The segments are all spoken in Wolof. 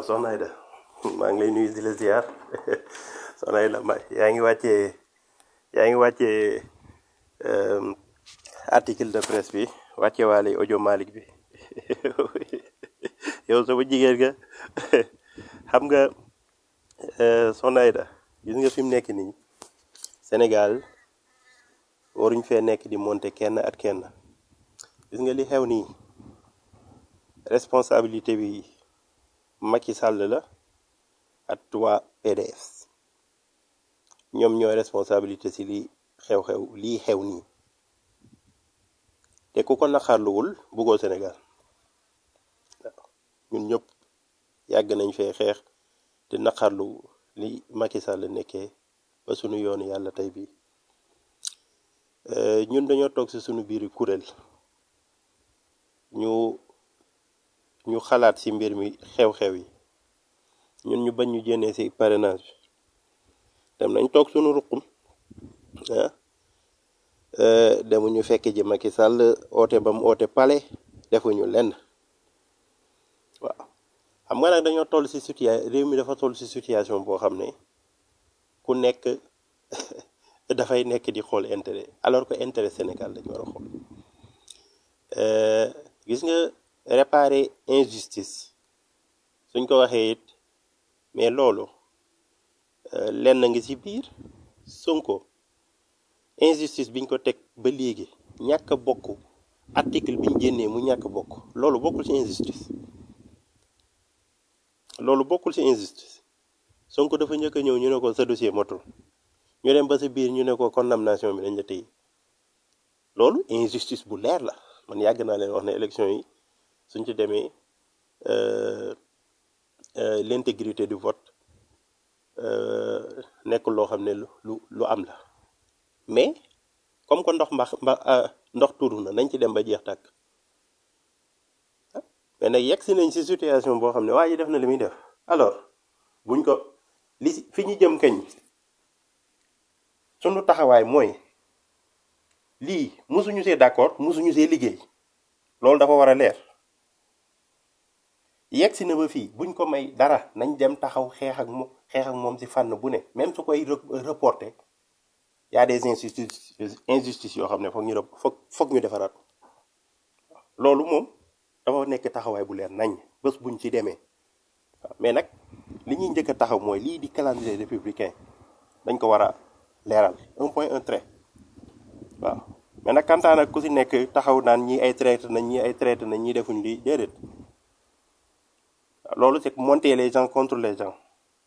soxna Aida maa ngi lay nuyu di la ziar soxna Aida ma yaa ngi wàccee yaa ngi wàccee euh, article de presse bi wàcce waale audio Malick bi yow sama jigéen nga xam nga euh, soxna Aida gis nga fi mu nekk nii Sénégal waruñ fee nekk di monter kenn at kenn gis nga li xew nii responsabilité bi Macky Sall la ak waa PDS ñoom ñooy responsabilité ci li xew-xew lii xew nii te ku ko naqarluwul buggoo Sénégal waaw ñun ñëpp yàgg nañ fee xeex te naqarlu li Macky Sall nekkee ba sunu yoonu yàlla tey bii Euh, ñun dañoo toog ci sunu biir kuréel ñu ñu xalaat ci mbir mi xew-xew yi ñun ñu bañ ñu jénnee ci parrainage bi dem nañ toog sunu ruqum ah euh, demuñu fekk ji Macky Sall oote ba mu oote pale defuñu lenn waaw xam nga nag dañoo toll ci situation réew mi dafa toll ci situation boo xam ne ku nekk dafay nekk di xool intérêt alors que intérêt Sénégal dañu war a xool Euh, gis nga réparer injustice suñ ko waxee it mais loolu euh, lenn ngi ci biir Sonko injustice biñ ko teg ba léegi ñàkk a bokk article biñ génnee mu ñàkk a bokk loolu bokkul ci injustice loolu bokkul ci injustice Sonko dafa njëkk a ñëw ñu ne ko sa dossier motul ñu dem ba sa biir ñu ne ko condamnation bi dañ la téye loolu injustice bu leer la man yàgg naa leen wax ne élection yi suñ ci demee euh, euh, l'intégrité du vote euh, nekkul loo xam ne lu lu lu am la mais comme que ndox mbax mba ah, ndox tuuru na nañ ci dem ba jeex tàkk mais nag yegg si nañ si situation boo xam ne waa ji def na li muy def alors buñ ko li si- fi ñu jëm kañ sunu taxawaay mooy lii musuñu see d'accord musuñu see liggéey loolu dafa war a leer yegg si na ba fii buñ ko may dara nañ dem taxaw xeex ak moom xeex ak moom si fànn bu ne même su koy re- reporter y a des injustices injustices yoo xam ne foog ñu rep- foog foog ñu defaraat ko loolu moom dafa nekk taxawaay bu leer nañ bés buñ ci demee waaw mais nag li ñuy njëkk a taxaw mooy lii di calendrier républicain dañ ko war a leeral un point un trait waaw mais nag kantaan nag ku si nekk taxaw naan ñii ay traité nañ ñii ay traité nañ ñii defuñ lii déedéet waaw loolu c'est monter les gens contre les gens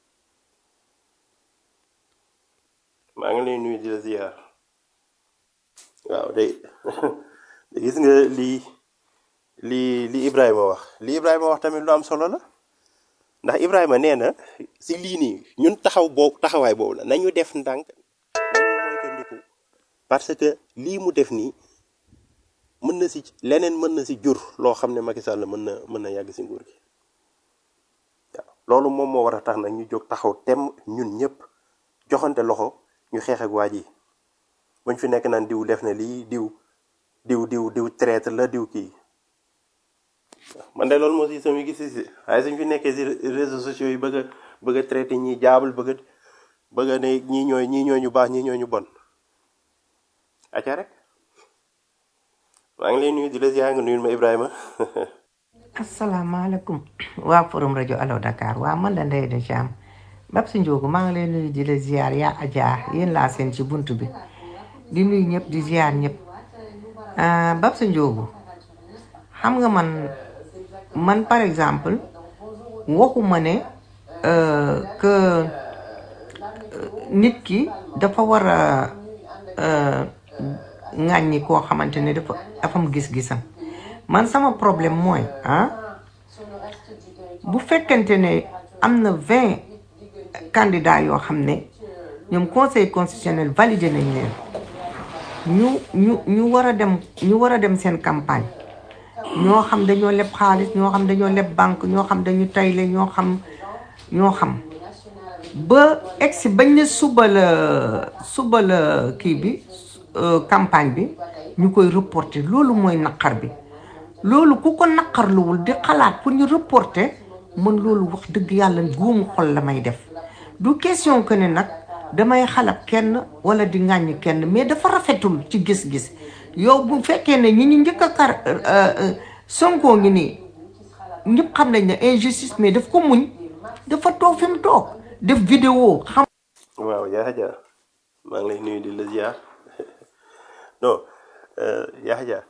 maa ngi lay nuyu di la ziar waaw day gis nga lii lii li Ibrahima wax li Ibrahima wax tamit lu am solo la ndax Ibrahima nee na si lii nii ñun taxaw boobu taxawaay boobu la nañu def ndànk nañu moytandiku parce que lii mu def nii mën na si leneen mën na si jur loo xam ne Macky Sall mën na mën na yàgg si nguur gi waaw loolu moom moo war a tax nag ñu jóg taxaw tem ñun ñëpp joxante loxo ñu xeex ak waa ji buñ fi nekk naan diw def na lii diw diw diw diw traître la diw kii man de loolu moo si sama gis si waaye suñ fi nekkee si réseaux sociaux yi bëgg a bëgg a traité ñi jaabul bëgg a bëgg a ne ñii ñooy ñii ñooy ñu baax ñii ñooy ñu bon acca rek maa ngi lay nuyu di la ziar nga nuyul ma Ibrahima asalaamaaleykum waa forum rajo Allo Dakar waa man la Ndeye de Thiam Bab si Ndiogu maa ngi lay nuyu di la ziar yaa Adja yéen laa seen ci bunt bi di nuyu ñëpp di ziar ñëpp ah Bab si Ndiogu xam nga man man par exemple waxuma ne euh, que nit ki dafa war a euh, ŋàññi koo xamante ne dafa dafa am gis-gisam man sama problème mooy ah bu fekkente ne am na vingt candidats yoo xam ne ñoom conseil constitutionnel validé nañ leen ñu ñu ñu war a dem ñu war a dem seen campagne ñoo xam dañoo leb xaalis ñoo xam dañoo leb banque ñoo xam dañu tayle ñoo xam ñoo xam ba egsi bañ ne suba la suba la kii bi euh, campagne bi ñu koy reporter loolu mooy naqar bi loolu ku ko naqarluwul di xalaat pour ñu reporter man loolu wax dëgg yàlla góomu xol la may def du question que ne nag damay xalab kenn wala di ŋàññ kenn mais dafa rafetul ci gis-gis yow bu fekkee ne ñi ñu njëkk a kar Sonko ngi nii ñëpp xam nañ ne injustice mais daf ko muñ dafa toog fi mu toog def vidéo xam waaw yaa ja maa ngi lay nuyu di la ziar non yaa ja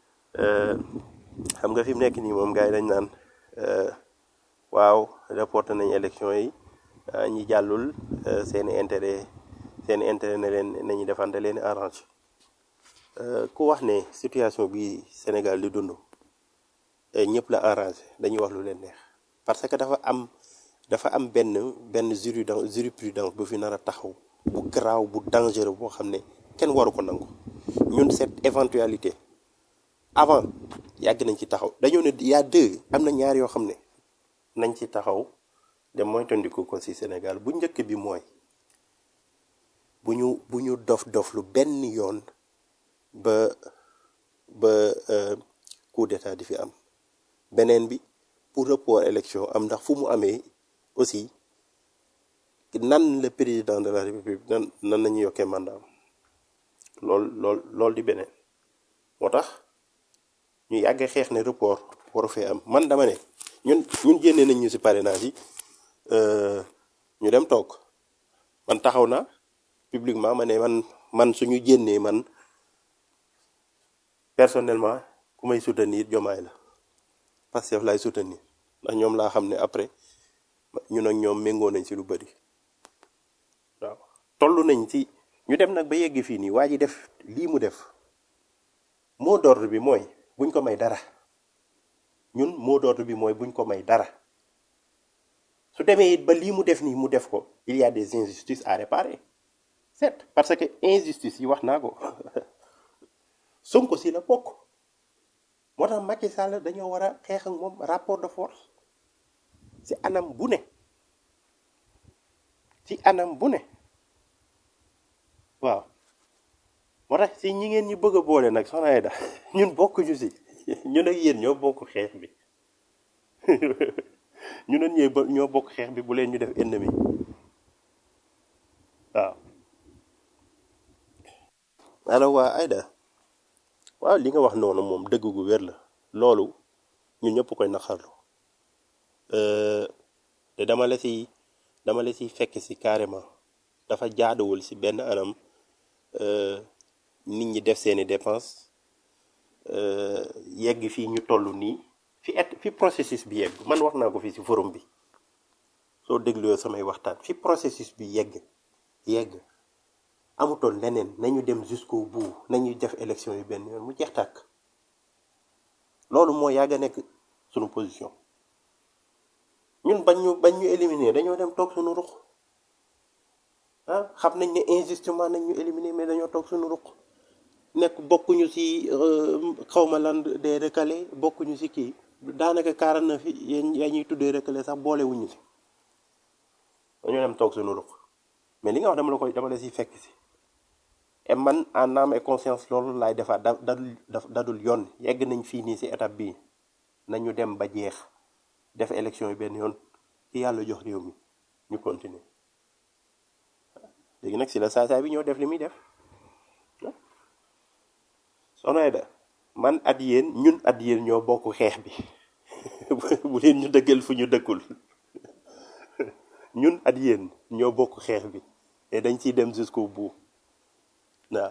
xam nga fi mu nekk nii moom gars yi dañ naan euh, waaw reporté nañ élection yi ah, ñi jàllul euh, seen i intérêt seen i intérêt ne leen nañu defante leen arrange Euh, ku wax ne situation bi Sénégal di dund eh, ñëpp la arrangé dañuy wax lu leen neex parce que dafa am dafa am benn benn juridence jurisprudence bu fi nar a taxaw bu garaaw bu dangereux boo xam ne kenn waru ko nangu ñun cette éventualité avant yàgg nañ ci taxaw dañoo ne y a deux am na ñaar yoo xam ne nañ ci taxaw de moytandiku ko ci Sénégal bu njëkk bi mooy bu ñu bu ñu dof dof lu benn yoon ba ba euh, coup d'état di fi am beneen bi pour report élection am ndax fu mu amee aussi nan le président de la république nan nan nañu yokkee mandat am lool lool lool di beneen moo tax ñu yàgg xeex ne report waru fee am man dama ne ñun ñun génnee nañ ñu ci parrainage yi euh, ñu dem toog man taxaw na publiquement ma ne man man suñu génnee man personnellement ku may soutenir jomaay la Pastef laay soutenir ndax ñoom laa xam ne après ñun ak ñoom méngoo nañ ci lu bëri waaw toll nañ ci ñu dem nag ba yegg fii nii waa ji def lii mu def mot d'ordre bi mooy buñ ko may dara ñun mot d'ordre bi mooy buñ ko may dara su demee it ba lii mu def nii mu def ko il y a des injustices à réparer certes parce que injustice yi wax naa ko Sonko si la bokk moo tax Macky Sall dañoo war a xeex ak moom rapport de force ci anam bu ne ci anam bu ne waaw moo tax si ñi ngeen ñu bëgg a boole nag soxna Aida ñun bokkuñu si ñun ak yéen ñoo bokk xeex bi ñu ne ñee ba- ñoo bokk xeex bi bu leen ñu def ennemi waaw alors waa Aida waaw li nga wax noonu moom dëgg gu wér la loolu ñun ñëpp koy naqarlu Euh, te dama la si dama la si fekk si carrément dafa jaaduwul si benn anam euh, nit ñi def seeni dépense euh, yegg fii ñu toll nii fi et fi processus bi yegg man wax naa ko fii si forum bi soo dégloo samay waxtaan fi processus bi yegg yegg amutoon leneen nañu dem jusqu'au bout nañu def élection yi benn yoon mu jeex tàkk loolu moo yàgg a nekk sunu position ñun bañ ñu bañ ñu éliminer dañoo dem toog suñu ruq ah xam nañ ne injustement nañ ñu éliminer mais dañoo toog suñu ruq nekk bokkuñu ci xawma lan des recalés bokkuñu ci kii daanaka 49 yi yéen yaa ñuy tuddee recalés sax boolewuñu ci dañoo dem toog suñu ruq mais li nga wax dama la koy dama la siy fekk si et man en âme et conscience loolu laay defaat da dadul daf dadul yoon yegg nañ fii nii ci étape bii nañu dem ba jeex def élection yi benn yoon ki yàlla jox réew mi ñu continuer léegi nag si la saasaay bi ñoo def li muy def soxna Aida man at yéen ñun at yéen ñoo bokk xeex bi bu leen ñu dëggal fu ñu dëkkul ñun at yéen ñoo bokk xeex bi te dañ ciy dem jusqu'au bout waaw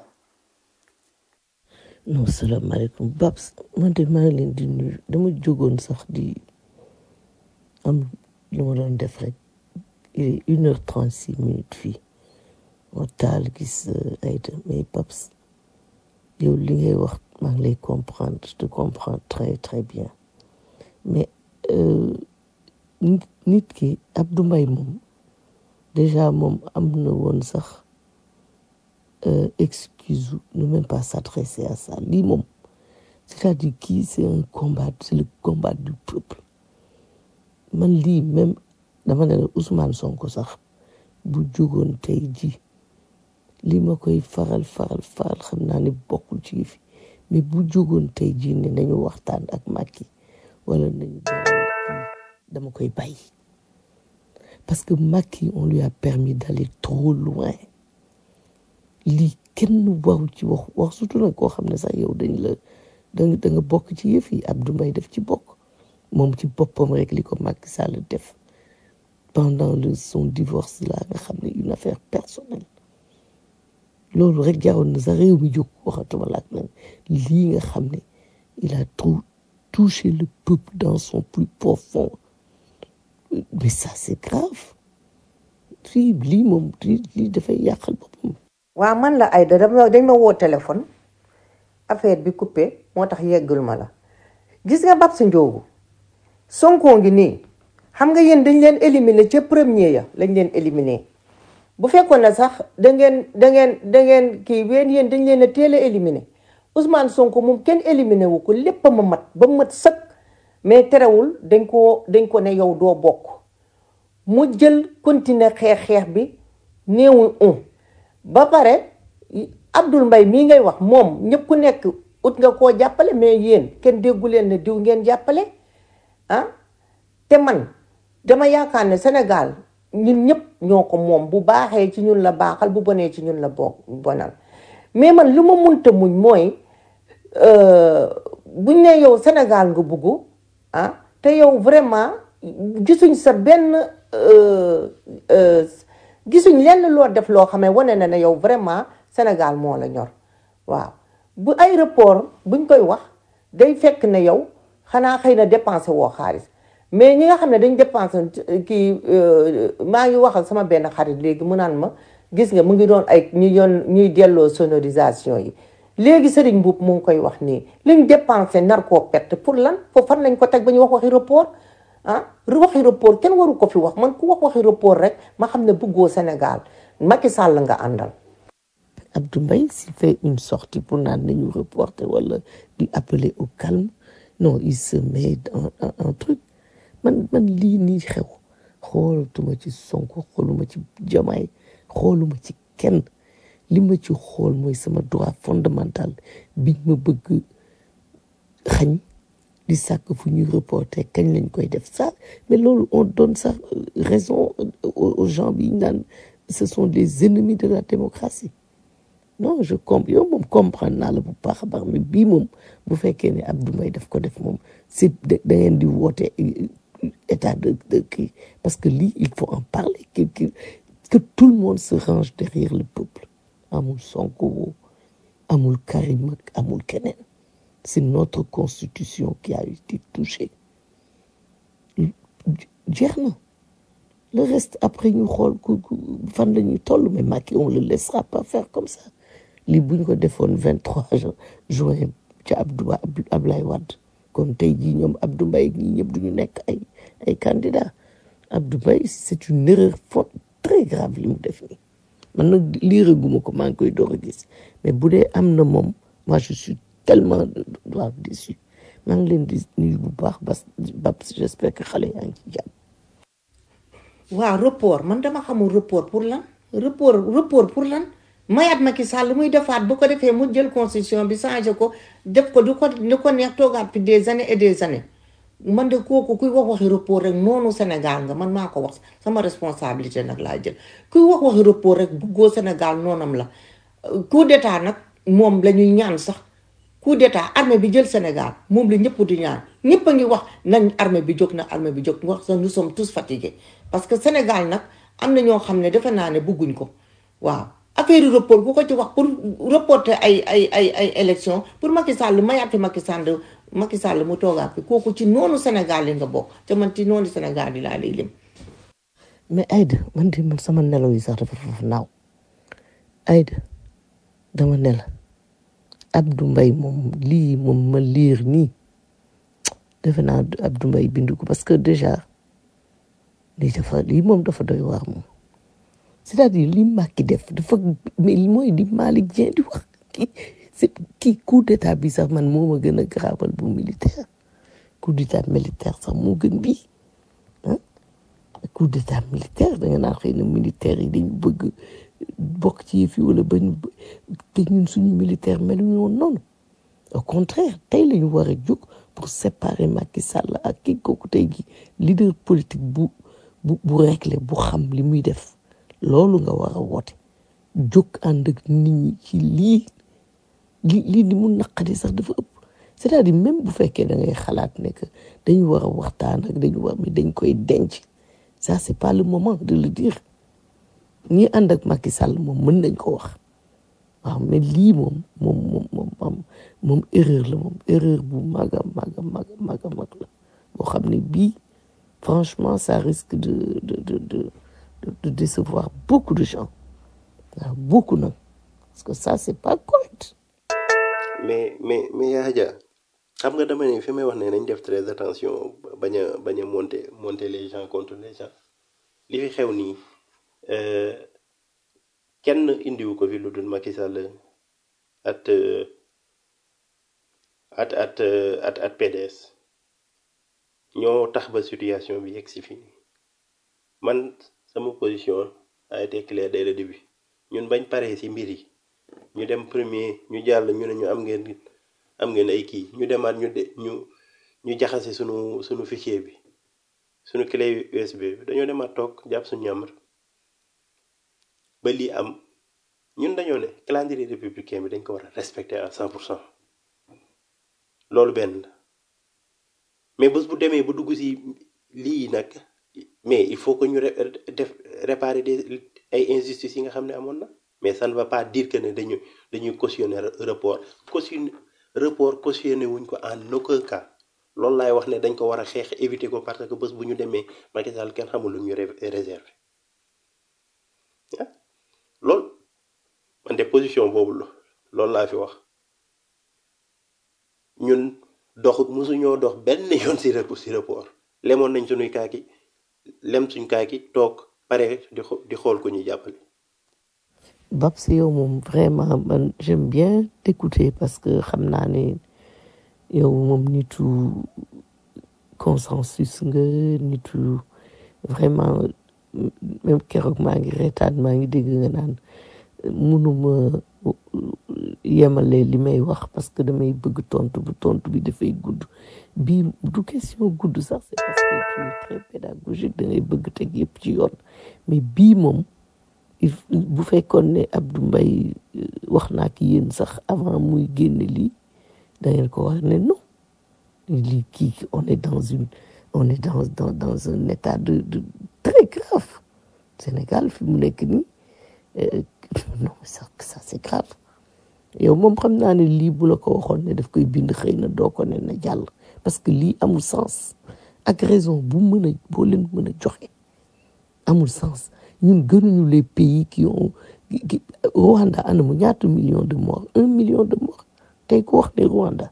non salaamaaleykum Babs man de maa ngi leen di nuyu dama jógoon sax di am lu ma doon def rek il est une heure trente six minutes fii ma taal gis euh, Aïda mais Babs yow li ngay wax maa ngi lay comprendre je te comprends très très bien mais euh, nit nit ki Abdou Mbaye moom déjà moom am na woon sax euh, excuse ne même pas s'adresser à ça lii moom c'est-à-dire kii c'est un combat c'est le combat du peuple man lii même dama ne la Ousmane Sonko sax bu jógoon tey ji lii ma koy faral faral faral xam naa ne bokkul ci yëf yi mais bu jógoon tey ji ne nañu waxtaan ak Macky wala nañu dalal kii dama koy bàyyi parce que Macky on lui a permis d'aller trop loin lii kenn waru ci wax wax surtout nag koo xam ne sax yow dañ la da nga da nga bokk ci yëf yi Abdou Mbaye def ci bokk moom ci boppam rek li ko Macky Sall def pendant le son divorce là nga xam ne une affaire personnelle loolu rek jaroon na sa réew mi jóg waxatuma laak nag lii nga xam ne il a trop touché le peuple dans son plus profond mais ça c'est grave fii lii moom lii lii dafay yàqal boppam waa man la Aïda dama dañ ma woo téléphone affaire bi coupé moo tax yeggul ma la gis nga Babs Ndiogu Sonko ngi nii xam nga yéen dañ leen éliminer ca premier ya lañ leen éliminer bu fekkoon ne sax da ngeen da ngeen da ngeen kii ween yéen dañ leen a teel a éliminer Ousmane Sonko moom kenn éliminer wu ko lépp a ma mat ba mat sëkk mais terewul dañ ko dañ ko ne yow doo bokk mu jël continuer xeex xeex bi néewul un ba pare Abdoul Mbaye mii ngay wax moom ñëpp ku nekk ut nga koo jàppale mais yéen kenn déggu leen ne diw ngeen jàppale ah te man dama yaakaar ne Sénégal ñun ñëpp ñoo ko moom bu baaxee ci ñun la baaxal bu bonee ci ñun la bo bonal mais man lu ma munta muñ mooy buñ ne yow Sénégal nga bugg ah te yow vraiment gisuñ sa benn gisuñ lenn loo def loo xamee wane na ne yow vraiment Sénégal moo la ñor waaw bu aéroport buñ koy wax day fekk ne yow xanaa xëy na dépensé woo xaalis mais ñi nga xam ne dañ dépensé kii maa ngi wax ak sama benn xarit léegi mu naan ma gis nga mu ngi doon ay ñu yoon ñuy delloo sonorisation yi léegi Serigne Mboup mu ngi koy wax nii liñ dépensé nar koo perte pour lan foofu fan lañ ko teg ba ñu wax waxi report ah waxi report kenn waru ko fi wax man ku wax waxi report rek ma xam ne bëggoo Sénégal Macky Sall nga àndal. Abdou Mbaye s'il fait une sortie pour naan nañu reporter wala di appeler au calme non il se met en en truc man man lii nii xew xoolatuma ci Sonko xooluma ci Diomaye xooluma ci kenn li ma ci xool mooy sama droit fondamental biñ ma bëgg xañ di sàkk fu ñuy reporter kañ lañ koy def ça mais loolu on donne ça raison aux gens bi ñu naan ce sont les ennemis de la démocratie non je comprends yow moom comprendre naa la bu baax a baax mais bii moom bu fekkee ne Abdou Mbaye daf ko def moom c'est da ngeen di woote état de de kii parce que lii il faut en parler que que que tout le monde se range derrière le peuple amul Sonko amul Karim ak amul keneen c'est notre constitution qui a été touchée jeex na le reste après ñu xool ku fan la ñuy toll mais Macky on le laissera pas faire comme ça lii bu ñu ko defoon vingt trois juin ca Abdou Ablaye Wade kon tey jii ñoom Abdou Mbaye ñii ñëpp duñu nekk ay ay candidats Abdou Mbaye c'est une erreur forte très grave li mu def nii man nag liiraguma ko maa ngi koy door a gis mais bu dee am na moom moi je suis tellement waaw déçu maa ngi leen di nuyu bu baax bas Babs j'espère que xale yaa ngi ci jàmm waaw report man dama xamul report pour lan report report pour lan mayaat Macky Sall muy defaat bu ko defee mu jël constitution bi changé ko def ko du ko ni ko neex toogaat fi des années et des années man de kooku kuy wax waxi report rek noonu Sénégal nga man maa ko wax sama responsabilité nag laa jël kuy wax waxi report rek buggoo Sénégal noonam la coup d'état nag moom la ñuy ñaan sax coup d'état armée bi jël Sénégal moom la ñëpp di ñaan ñëpp a ngi wax nañ armée bi jóg na armée bi jóg wax sax nous sommes tous fatigués parce que Sénégal nag am na ñoo xam ne defe naa ne bëgguñ ko waaw affaire report ku ko ci wax pour reporter ay ay ay ay élection pour Macky Sall mayaat fi Macky Sall Macky Sall mu toogaat fi kooku ci noonu Sénégal yi nga bokk te man ci noonu Sénégal yi laa lay lim. mais Aïda man de man sama nelaw yi sax dafa foofu naaw Aïda dama nela Abdou Mbaye moom lii moom ma liir nii defe naa Abdou Mbaye bindu ko parce que déjà lii dafa lii moom dafa doy waar moom c'est-à-dire li Macky def dafa mais mooy di Malick Dieng di wax kii c'est kii coup d'état bi sax man moo ma gën a garaawal bu militaire coup d'état militaire sax moo gën bii ah coup d'état militaire da nga naan xëy na militaire yi dañu bëgg bokk ci yëf yi wala bañ te ñun suñu militaire meluñu woon noonu au contraire tey la ñu war a jóg pour séparer Macky Sall ak kii kooku tey gi leader politique bu bu bu réglé bu xam li muy def loolu nga war a woote jóg ànd ak nit ñi ci lii li lii di mu naqadi sax dafa ëpp c'est-à-dire même bu fekkee da ngay xalaat ne que dañu war a waxtaan ak dañu war mais dañ koy denc ça c'est pas le moment de le dire ñi ànd ak Macky Sall moom mën nañ ko wax waaw mais lii moom moom moom moom moom moom erreur la moom erreur bu mag a mag a mag a mag a mag la boo xam ne bii franchement ça risque de de de de de, de décevoir beaucoup de gens waaw beaucoup nag parce que ça c'est pas correct mais mais mais yaa Adja xam nga dama ne fi may wax ne nañ def très attention bañ a bañ a monter monter les gens contre les gens li fi xew nii euh, kenn indiwu ko fi lu dul Macky Sall at euh, at at euh, at at PDS ñoo tax ba situation bi yegg si fii nii man sama position a été claire dès le début ñun bañ paree ci mbir yi ñu dem premier ñu jàll ñu ne ñu am ngeen am ngeen ay kii ñu demaat ñu de ñu ñu jaxase sunu sunu fichier bi sunu clé USB bi dañoo demaat toog jàpp suñu ñàmbur ba lii am ñun dañoo ne calendrier républicain bi dañ ko war a respecter à 100 pour cent loolu benn la mais bés bu demee bu dugg ci lii nag mais il faut que ñu ré- def réparer des ay injustices yi nga xam ne amoon na mais ça ne va pas dire que ne dañu dañuy cautionner report cautionner report cautionner wuñ ko en aucun cas loolu laay wax ne dañ ko war a xeex éviter ko parce que bés bu ñu demee Macky Sall kenn xamul lu ñu ré- réserver ah loolu man de position boobu la loolu laa fi wax ñun dox mosuñoo dox benn yoon si rep si report lemoon nañ suñuy kaaki lem suñ kaaki toog pare di xo- di xool ko ñuy jàppale Babs yow moom vraiment man j'aime bien t'écouter parce que xam naa ne yow moom nitu consensus nga nitu vraiment même keroog maa ngi reetaan maa ngi dégg nga naan mënuma yemale li may wax parce que damay bëgg tontu bu tontu bi dafay gudd bii du question gudd sax c'est parce que tu es très pédagogique da ngay bëgg teg yëpp ci yoon mais bii moom il f- bu fekkoon ne Abdou Mbaye euh, wax naa ki yéen sax avant muy génne lii da ngeen ko wax ne non lii kii on est dans une on est dans dans dans un état de de très grave Sénégal fi mu nekk nii euh, non ça ça c'est grave yow moom xam naa ne lii bu la ko waxoon ne daf koy bind xëy na doo ko ne na jàll parce que lii amul sens ak raison bu mën a boo leen mën a joxe amul sens ñun gënuñu les pays qui ont qui- qui- Rwanda ana mu ñaata millions de morts un million de morts tey ko wax ne Rwanda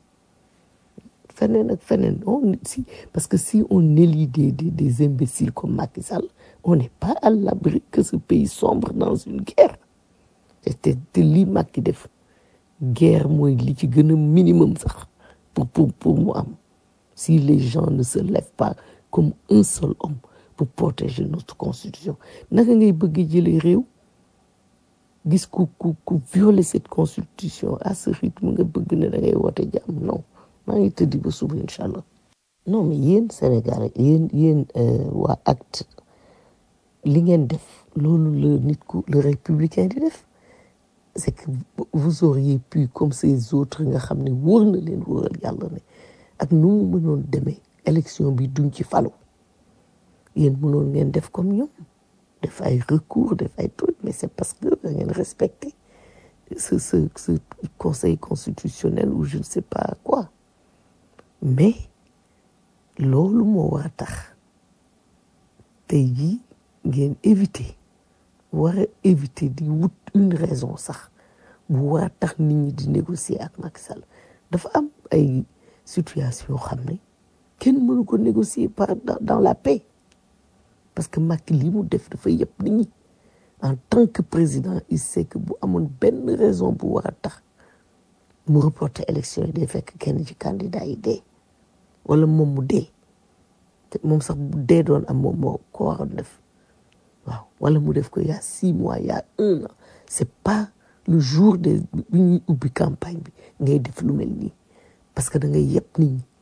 feneen ak feneen on si parce que si on élit des des, des imbéciles comme Macky Sall on n'est pas à l'abri que ce pays sombre dans une guerre te te te lii Macky def guerre mooy li ci gën a minimum sax pour pour pour mu am si les gens ne se lèvent pas comme un seul homme pour protéger notre constitution naka ngay bëgg jëlee réew gis ku ku ku violer cette constitution à ce rythme nga bëgg ne da ngay woote jàmm non maa ngi tëddi ba suba incha allah non mais yéen Sénégal yéen yéen euh, waa acte li ngeen def loolu la nit ku le républicain di def c'est que vous auriez pu comme ces autres nga xam ne wóor na leen wóoral yàlla ne ak nu mu mënoon demee élection bi duñ ci falu yéen mënoon ngeen def comme ñoom def ay recours def ay trucs mais c'est parce que da ngeen respecter ce ce ce conseil constitutionnel ou je ne sais pas quoi mais loolu moo war a tax tey jii ngeen éviter war a éviter di wut une raison sax bu war a tax nit ñi di négocier ak Macky Sall dafa am ay situation yoo xam ne kenn mënu ko négocier par dans, dans la paix parce que Macky li mu def dafa yëpp nit ñi en tant que président il sait que bu amoon benn raison bu war a tax mu reporter élection yi day fekk kenn ci candidat yi dee wala moom mu dee te moom sax bu dee doon am moom moo ko waroon def waaw wala mu def ko il y a six mois il y a un an c'est pas le jour de bi ñuy ubbi campagne bi ngay def lu mel nii parce que da ngay yëpp nit ñi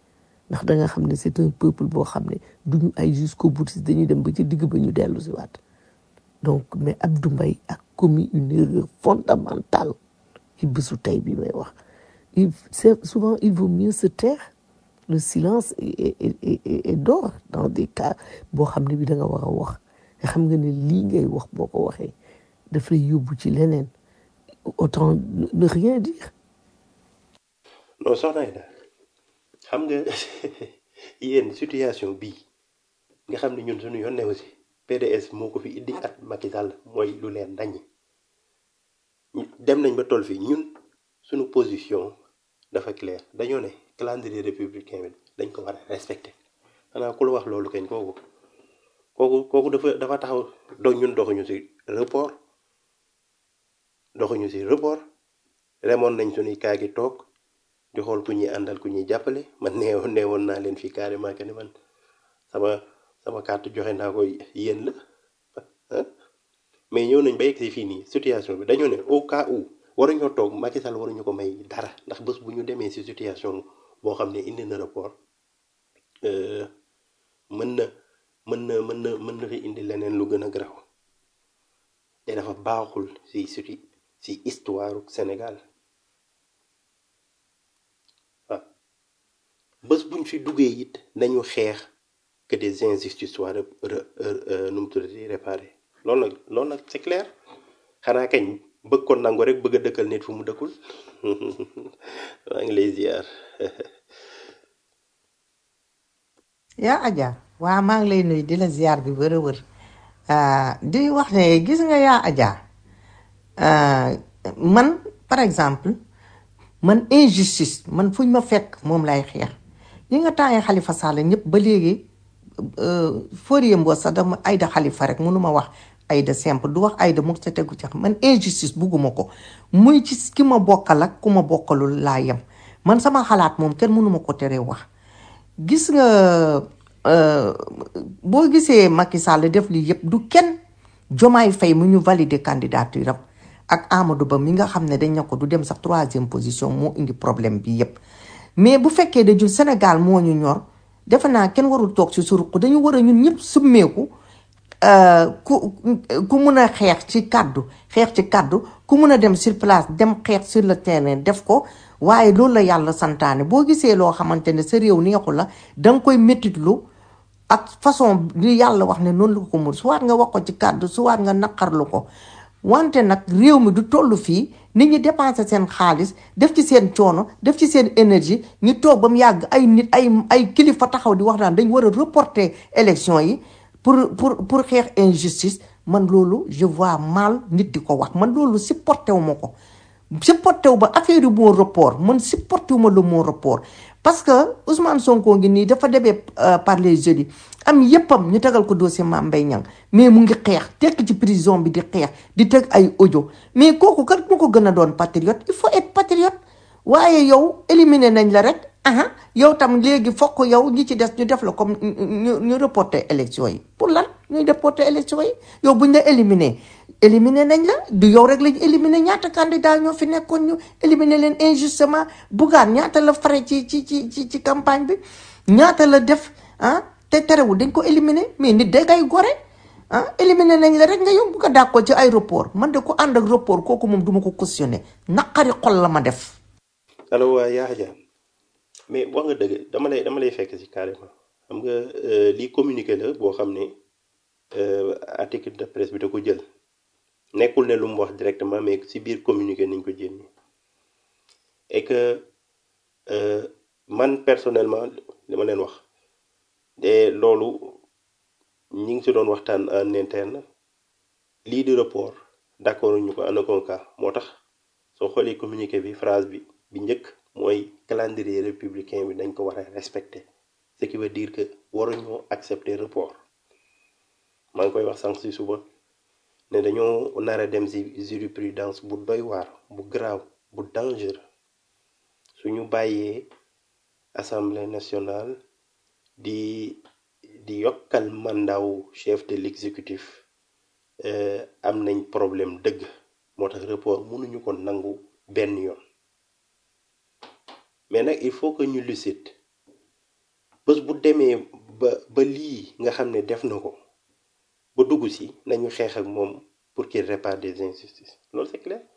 ndax da nga xam ne c'est un peuple boo xam ne duñu ay jusqu'au boutiste dañuy dem ba ci digg ba ñu dellu si waat donc mais Abdou Mbaye a commis une erreur fondamentale ci bésu tey bi may wax il c'est souvent il vaut mieux se taire le silence est est est est est d'or dans des cas boo xam ne bi da nga war a wax nga xam nga ne lii ngay wax boo ko waxee daf lay yóbbu ci leneen autant ne ne rien dire non soxna Aida xam nga yéen situation bii nga xam ne ñun suñu yoon ne aussi PDS moo ko fi indi at Macky Sall mooy lu leen daññi dem nañ ba toll fii ñun suñu position dafa clair dañoo ne calendrier républicain bi dañ ko war a respecter xanaa ku la wax loolu kañ kooku kooku kooku dafa dafa taxaw do ñun doxuñu ci report doxuñu ci report remoon nañ suñuy kaa gi toog di xool ku ñuy àndal ku ñuy jàppale man neew neewoon naa leen fii carrément que ne man sama sama carte joxe naa ko yéen la ah mais ñëw nañ ba yegg si fii nii situation bi dañoo ne au cas où waruñoo toog Macky Sall waruñu ko may dara ndax bés bu ñu demee si situation boo xam ne indi na rapport euh, mën na mën na mën na mën na fi indi leneen lu gën a garaaw te dafa baaxul si si si histoire Sénégal waaw bés buñ fi duggee it nañu xeex que des injustices soient re, re, euh, nu mu tuddati réparées loolu nag loolu nag c'est clair xanaa kañ bëgg ko nangu rek bëgg a dëkkal nit fu mu dëkkul maa ngi lay ziar yaa Adja waa maa ngi lay nuyu di la ziar bi wër a wër Ah, di wax ne gis nga yaa Adja ah, man par exemple man injustice man fuñ ma fekk moom lay xeex ñi nga tàngee Xalifa Sall ñëpp ba léegi Fourier Mbos sax dama Aïda Xalifa rek mënu ma wax Aïda simple du wax Aïda mu sa tegu ci xam man injustice bugguma ko muy ci ki ma bokkal ak ku ma bokkalul laa yem man sama xalaat moom kenn mënu ma ko teree wax gis nga euh, boo gisee Macky Sall def lii yëpp du kenn Jomaay Faye mu ñu valider candidature am ak Amadou Ba mi nga xam ne dañ ne ko du dem sax troisième position moo indi problème bi yëpp mais bu fekkee da jul Sénégal moo ñu ñor defe naa kenn warul toog ci suruq dañu war a ñun ñëpp summeeku euh, ku ku mun a xeex ci kàddu xeex ci kàddu ku mun a dem sur place dem xeex sur le terrain def ko waaye loolu la yàlla santaane boo gisee loo xamante ne sa réew neexu la da nga koy métitlu ak façon li yàlla wax ne noonu la ko mun suwaat nga wax ko ci kàddu suwaat nga naqarlu ko wante nag réew mi du toll fii nit ñi dépenser seen xaalis def ci seen coono def ci seen énergie ñu toog ba mu yàgg ay nit ay ay kilifa taxaw di wax naan dañ war a reporter élection yi pour pour pour xeex injustice man loolu je vois mal nit di ko wax man loolu supporté wu ma ko supporté wu ba affaire yu mot report man supporté wu ma le mot report parce que Ousmane Sonko ngi nii dafa demee par les jeudis am yëppam ñu tegal ko dossier Mame Mbaye Niang mais mu ngi xeex tekk ci prison bi di xeex di teg ay audio mais kooku kat mu ko gën a doon patriote il faut être patriote waaye yow éliminer nañ la rek aha yow tam léegi fokk yow ñi ci des ñu def la comme ñu ñu reporter élection yi pour lan ñuy reporter élection yi yow buñ la éliminer éliminer nañ la du yow rek lañ éliminer ñaata candidat ñoo fi nekkoon ñu éliminer leen injustement Bougane ñaata la fare ci ci ci ci ci campagne bi ñaata la def ah te terewul dañ ko éliminer mais nit day kay gore ah éliminer nañ la rek nga yow bu ko dàqoo ci ay report man de ko ànd ak report kooku moom duma ko cautionner naqari xol la ma def allo waa yaa Adja mais wax nga dëgg dama lay dama lay fekk ci carrément xam nga euh, lii communiqué la boo xam ne euh, article de presse bi da ko jël nekkul ne lu mu wax directement mais ci biir communiqué nañ ko jénni et que euh, man personnellement li ma leen wax te loolu ñi ngi ci doon waxtaan en interne lii di report d'accord ñu ko en aucun cas moo tax soo xoolee communiqué bi phrase bi bi njëkk mooy calendrier républicain bi dañ ko war a respecter ce qui veut dire que waruñoo accepter report maa ngi koy wax sànq ci suba ne dañoo nar a dem ci jurisprudence bu doy waar bu grave bu dangereux suñu bàyyee assemblée nationale di di yokkal mandaw chef de l'exécutif euh, am nañ problème dëgg moo tax report mënuñu ko nangu benn yoon mais nag il faut que ñu lucide bés bu demee ba ba lii nga xam ne def na ko ba dugg si nañu xeex ak moom pour qu'il répare des injustices loolu c'est clair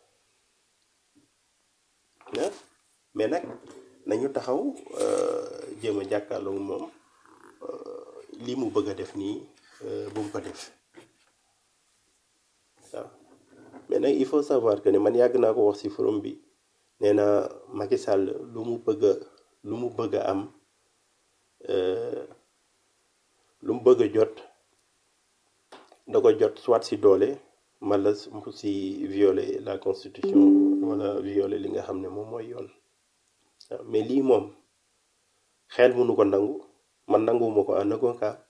ah mais nag nañu taxaw euh, jéem a jàkkaarloo moom li mu bëgg a def nii euh, bu mu ko def waaw mais nag il faut savoir que ne man yàgg naa ko wax ci forum bi nee na Macky Sall lu mu bëgg a lu mu bëgg a am euh, lu mu bëgg a jot da ko jot soit ci doole wala mu ci violer la constitution wala violer li nga xam ne moom mooy yoon waaw mais lii moom xel mënu ko nangu man nanguwuma ko en aucun cas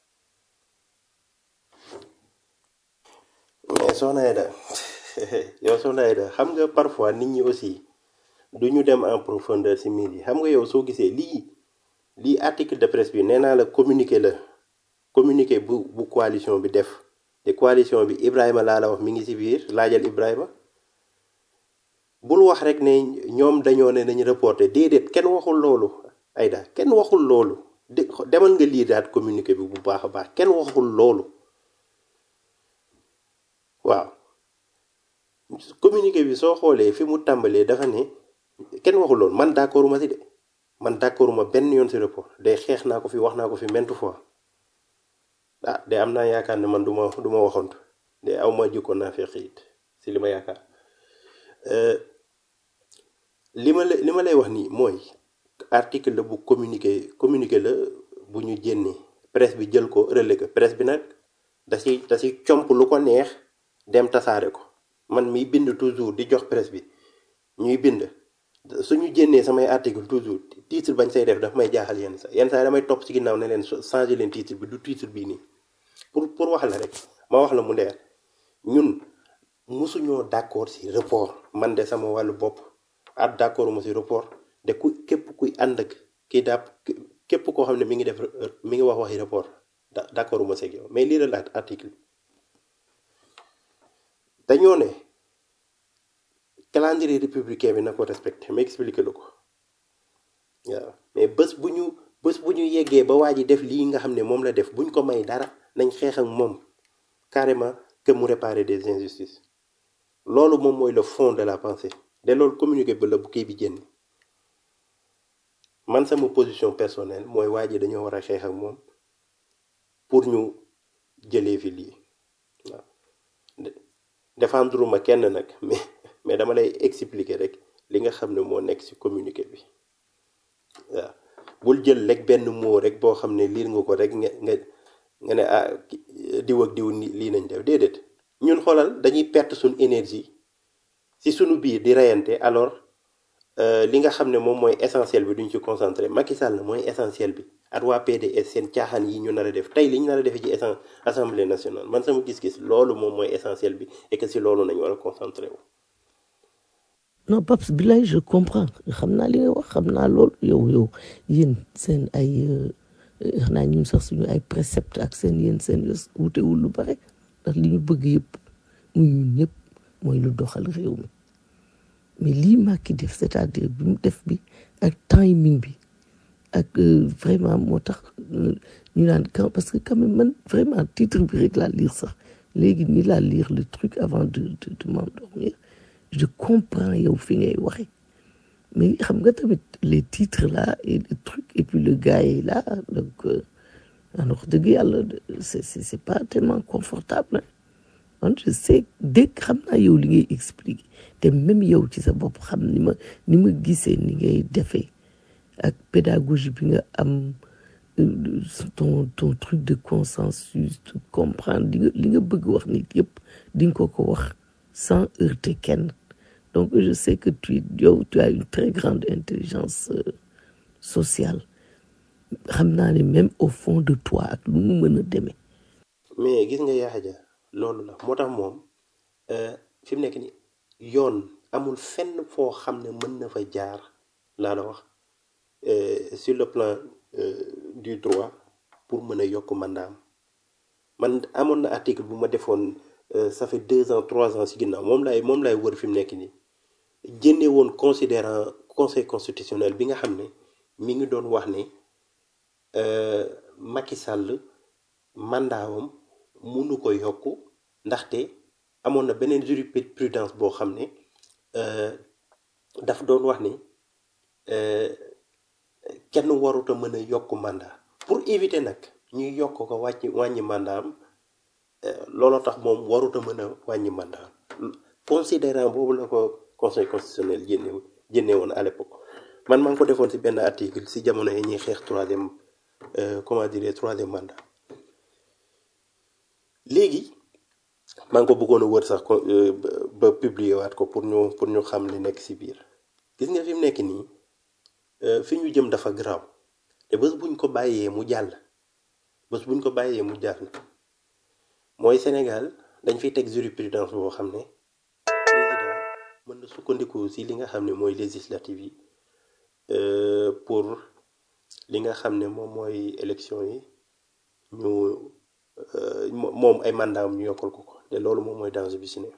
mais soxna Aida yow soxna Aida xam nga parfois nit ñi aussi du ñu dem en profondeur ci mbir yi xam nga yow soo gisee lii lii article de presse bi nee naa la communiqué la communiqué bu bu coalition bi def te coalition bi Ibrahima laa la wax mi ngi ci biir laajal Ibrahima bul wax rek ne ñoom dañoo ne nañu reporté déedéet kenn waxul loolu Aida kenn waxul loolu de demal nga lii daat communiqué bi bu baax a baax kenn waxul loolu waaw communiqué bi soo xoolee fi mu tàmbalee dafa ne kenn waxul loolu man d'accord ma si de man d'accord ma benn yoon si report day xeex naa ko fi wax naa ko fi maintes fois ah de am naa yaakaar ne man du ma du ma waxoon de aw ma jikkoon naa fekk it si li ma yaakaar li ma la li ma lay wax nii mooy article la bu communiqué communiqué la bu ñu jénnee presse bi jël ko relais ko presse bi nag da si da si comp lu ko neex dem tasaare ko man miy bind toujours di jox presse bi ñuy bind suñu jénnee samay article toujours titre bañ say def daf may jaaxal yenn sa yenn saa damay topp ci ginnaaw ne leen changer leen titre bi du titre bii nii pour pour wax la rek ma wax la mu leer ñun musuñoo d'accord ci report man de sama wàllu bopp at d'accord ma ci report de ku képp kuy ànd ak kii dàpp képp koo xam ne mi ngi def mi ngi wax waxi report da d'accord ma ci ak yow mais lii la article dañoo ne calendrier républicain bi na ko respecté ma expliqué la ko waaw mais bés bu ñu bés bu ñu yeggee ba waa ji def lii nga xam ne moom la def buñ ko may dara nañ xeex ak moom carrément que mu réparer des injustices loolu moom mooy le fond de la pensée de loolu communiqué ba la bu kii bi génn man sama position personnelle mooy waa ji dañoo war a xeex ak moom pour ñu jëlee fi lii waaw défendre ma kenn nag mais mais dama lay expliquer rek li nga xam ne moo nekk ci communiqué bi waaw bul jël rek benn mot rek boo xam ne liir nga ko rek nga nga nga ne ah diw ak diw lii nañ def déedéet ñun xoolal dañuy perte suñ énergie ci sunu biir di reyante alors li nga xam ne moom mooy essentiel bi duñ ci concentré Macky Sall mooy essentiel bi at waa PDS seen caaxaan yi ñu nar a def tey li ñu nar a defee ci assemblée nationale man sama gis-gis loolu moom mooy essentiel bi et que si loolu nañ war a concentré wu. non Paps Bilay je comprends xam naa li nga wax xam naa loolu yow yow yéen seen ay xanaa ñun sax suñu ay précepte ak seen yéen seen yos wutewul lu bare ndax li ñu bëgg yëpp muy ñun ñëpp mooy lu doxal réew mi mais lii Macky def c'est-à-dire bi mu def bi ak timing bi ak vraiment moo tax ñu naan quand parce que quand même man vraiment titre bi rek laa lire sax léegi nii laa lire le truc avant de de de m'endormir je comprends yow fi ngay waxe mais xam nga tamit les titres là et le truc et puis le gars est là donc wax dëgg yàlla c'est c'est c'est pas tellement confortable man je sais dégg xam naa yow li ngay expliquer te même yow ci sa bopp xam ni ma ni ma gisee ni ngay defee ak pédagogie bi nga am ton ton truc de consensus de comprendre li nga li nga bëgg wax nit yëpp di nga ko ko wax sans heurter kenn donc je sais que tu yow tu as une très grande intelligence euh, sociale xam naa ne même au fond de toi ak lu mu mën a demee mais gis nga Yaxa Dia loolu la moo tax moom fi mu nekk ni yoon amul fenn foo xam ne mën na fa jaar laa la wax sur le plan du droit pour mën a yokk mandaam man amoon na article bu ma defoon ça fait deux ans trois ans si ginnaaw moom laay moom laay wër fi mu nekk nii génne woon considérant conseil constitutionnel bi nga xam ne mi ngi doon wax ne euh, Macky Sall mandaawam munu ko yokk ndaxte amoon na beneen jurisprudence boo xam ne euh, daf doon wax ni euh, kenn waruta mën a yokk mandat pour éviter nag ñuy yokk ko wàcc wàññi mandaam euh, looloo tax moom waruta mën a wàññi mandaam considérant boobu la ko conseil constitutionnel génne génne woon à l'époque man maa ngi ko defoon ci benn article ci jamono yi ñuy xeex troisième euh, comment dire troisième mandat léegi maa ngi ko bëggoon a wër sax ko euh, ba ba publier waat ko pour ñu pour ñu xam li nekk ci biir gis nga fi mu nekk nii euh, fi ñu jëm dafa garaaw te bés buñ ko bàyyee mu jàll bés buñ ko bàyyee mu jàll mooy Sénégal dañ fiy teg jurisprudence boo xam ne président mën na sukkandiku ci li nga xam ne mooy législative yi euh, pour li nga xam ne moom mooy élection yi ñu euh, mo- moom ay mandat am ñu yokkal ko ko te loolu moom mooy danger bi ci ne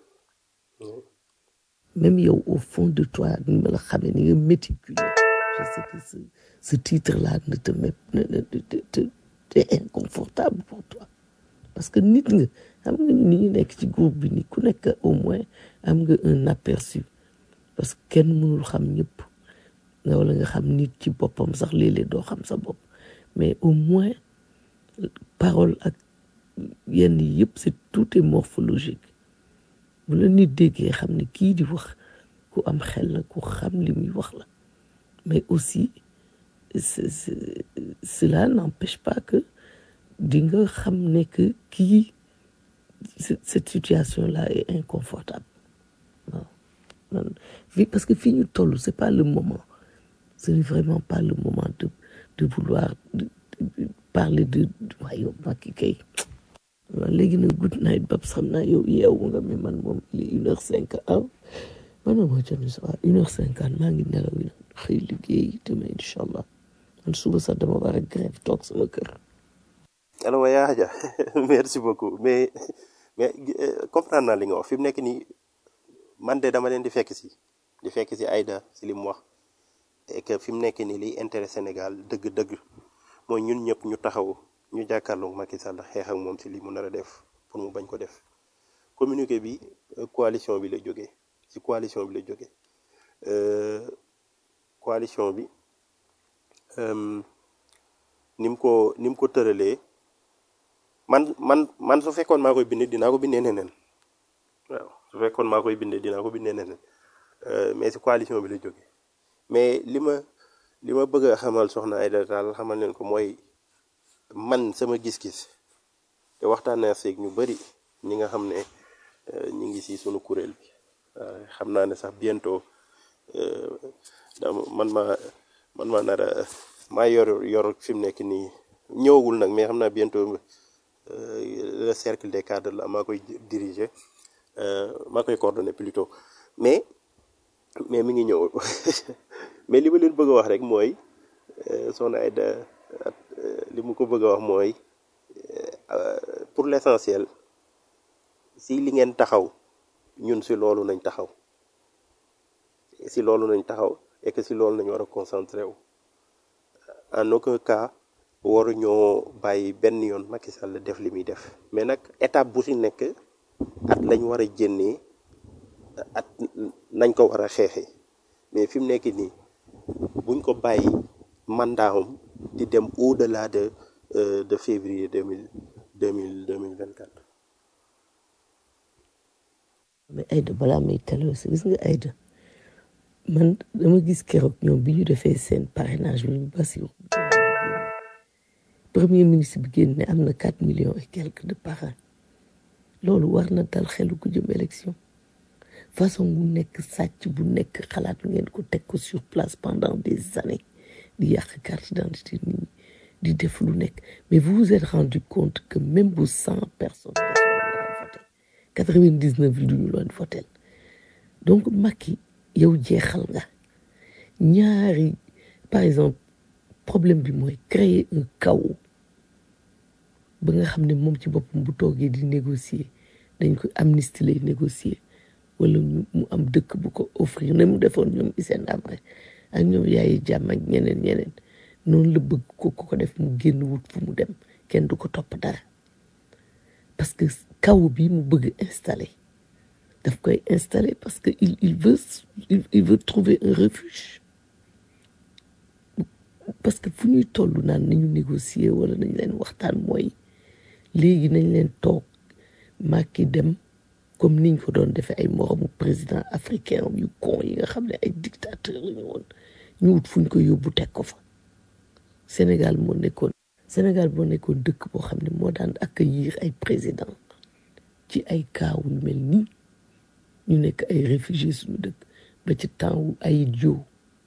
même yow au fond de toi ni ma la xamee ni nga méticuleux je sais que ce, ce titre là ne te met ne, ne, te, te, te- te inconfortable pour toi parce que nit nga xam nga ni ñu nekk ci groupe bi ni ku nekk au moins am nga un aperçu parce que kenn mënul xam ñëpp nga wala nga xam nit ci boppam sax léeg-léeg doo xam sa bopp mais au moins parole ak yenn yi yëpp c'est tout est morphologique bu la nit déggee xam ne kii di wax ku am xel la ku xam li muy wax la mais aussi ce- ce- cela n'empêche pas que di nga xam ne que kii ce- cette situation là est inconfortable waaw man fii parce que fii ñu toll c'est pas le moment ce n'est vraiment pas le moment de de vouloir de- de- parler de waaye yow Macky kay waaw léegi nag good night Babs xam naa yow yeewu nga mais man moom il est une heure cinq ah man ma moo jot sa waa une heure cinquante maa ngi nelaw yi xëy liggéey demain incha allah man suba sax dama war a grève toog sama kër alors waaye yaa Hadja merci beaucoup mais mais euh, comprendre naa li nga wax fi mu nekk nii man de dama leen di fekk si di fekk si Aïda si li mu wax et que fi mu nekk nii liy intérêt Sénégal dëgg-dëgg mooy ñun ñëpp ñu taxaw ñu jàkkaarloog Macky Sall xeex ak moom si li mu nar a def pour mu bañ ko def communiqué bi euh, coalition bi la jógee si coalition bi la jógee euh, coalition bi euh, ni mu ko ni mu ko tëralee man man man su fekkoon maa koy bind dinaa ko bindee neneen waaw su fekkoon maa koy bindee dinaa ko bindee neneen Euh, mais si coalition bi la jógee mais li ma li ma bëgg a xamal soxna Aïda Tall xamal leen ko mooy man sama gis-gis te waxtaan naa seeg ñu bëri ñi nga xam ne euh, ñi ngi si sunu kuréel bi waaw xam naa ne sax bientôt euh, dama man maa man maa nar a maa yor yor fi mu nekk nii ñëwagul nag mais xam naa bientôt euh, le cercle des cadres la maa koy diriger euh, maa koy coordonner plutôt mais mais mi ngi ñëw mais li ma leen bëgg a wax rek mooy euh, soxna Aïda euh, li mu ko bëgg a wax mooy euh, pour l'essentiel si li ngeen taxaw ñun si loolu nañ taxaw si loolu nañ taxaw et que si loolu nañ war a concentré wu en aucun cas waruñoo bàyyi benn yoon Macky Sall def li muy def mais nag étape bu si nekk at lañ war a jénnee at nañ ko war a xeexee mais fi mu nekk nii buñ ko bàyyi mandatam di dem au delà de euh, de février deux mille deux mille deux mille vingt quatre. mais Aïda balaa may taloo si gis nga Aïda man dama gis keroog ñoom bi ñu defee seen parrainage bi ñu Bassirou premier ministre bi génn ne am na quatre millions et quelques de parrain loolu war na dal xelu ku jëm élection façon bu nekk sàcc bu nekk xalaat ngeen ko teg ko sur place pendant des années di yàq carte d'identité nit ñi di def lu nekk mais vous vous êtes rendu compte que même bu cent personnes voté quatre-vingt-dix-neuf yi duñu loon votel donc Macky yow jeexal nga ñaari par exemple problème bi mooy créer un chaos ba nga xam ne moom ci boppam bu toogee di négocier dañ ko amnistie lay négocier wala ñu mu am dëkk bu ko offrir ne mu defoon ñoom Hissène Habré ak ñoom Yaya Jammeh ak ñeneen ñeneen noonu la bëgg ko ku ko def mu génn wut fu mu dem kenn du ko topp dara parce que kaw bi mu bëgg installer daf koy installer parce que il il veut il, il veut trouver un refuge parce que fu ñuy toll naan nañu négocier wala nañ leen waxtaan mooy léegi nañ leen toog Macky dem comme niñ ko doon defee ay moromu président africain yu con yi nga xam ne ay dictateur la ñu woon ñu wut fuñ ko yóbbu teg ko fa Sénégal moo nekkoon Sénégal moo nekkoon dëkk boo xam ne moo daan accueillir ay président ci ay kaaw yu mel nii ñu nekk ay réfugiés suñu dëkk ba ci temps wu ay jo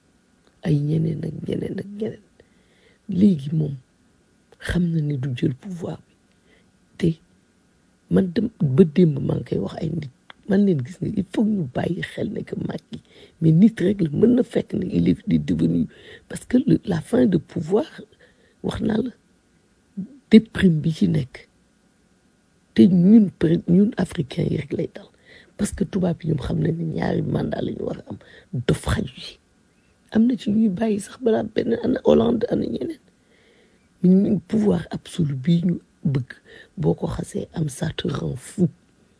ay ñeneen ak ñeneen ak ñeneen léegi moom xam na ni du jël pouvoir bi te man dem ba démb maa ngi koy wax ay nit man leen gis nga il faut ñu bàyyi xel ne que Macky mais nit rek la mën na fekk ne il est devenu parce que le, la fin de pouvoir wax naa la déprime bi ci nekk te ñun peut ñun africains yi rek lay dal parce que tubaab yi ñoom xam nañ ne ñaari mandat la ñu war a am dof xaju yi am na ci ñuy bàyyi sax balaa benn ana Hollande ana ñeneen mais ñun pouvoir absolu bii ñu bëgg boo ko xasee am ça te rend fou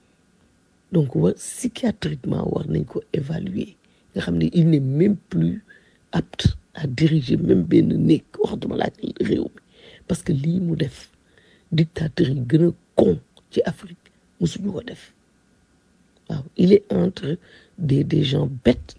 donc war psychiatriquement war nañ ko évaluer nga xam ne il n'est même plus apte à diriger même benn néeg waxtuma laaj réew mi parce que lii mu def dictateur yi gën a con ci Afrique musuñu ko def waaw il est entre des des gens bêtes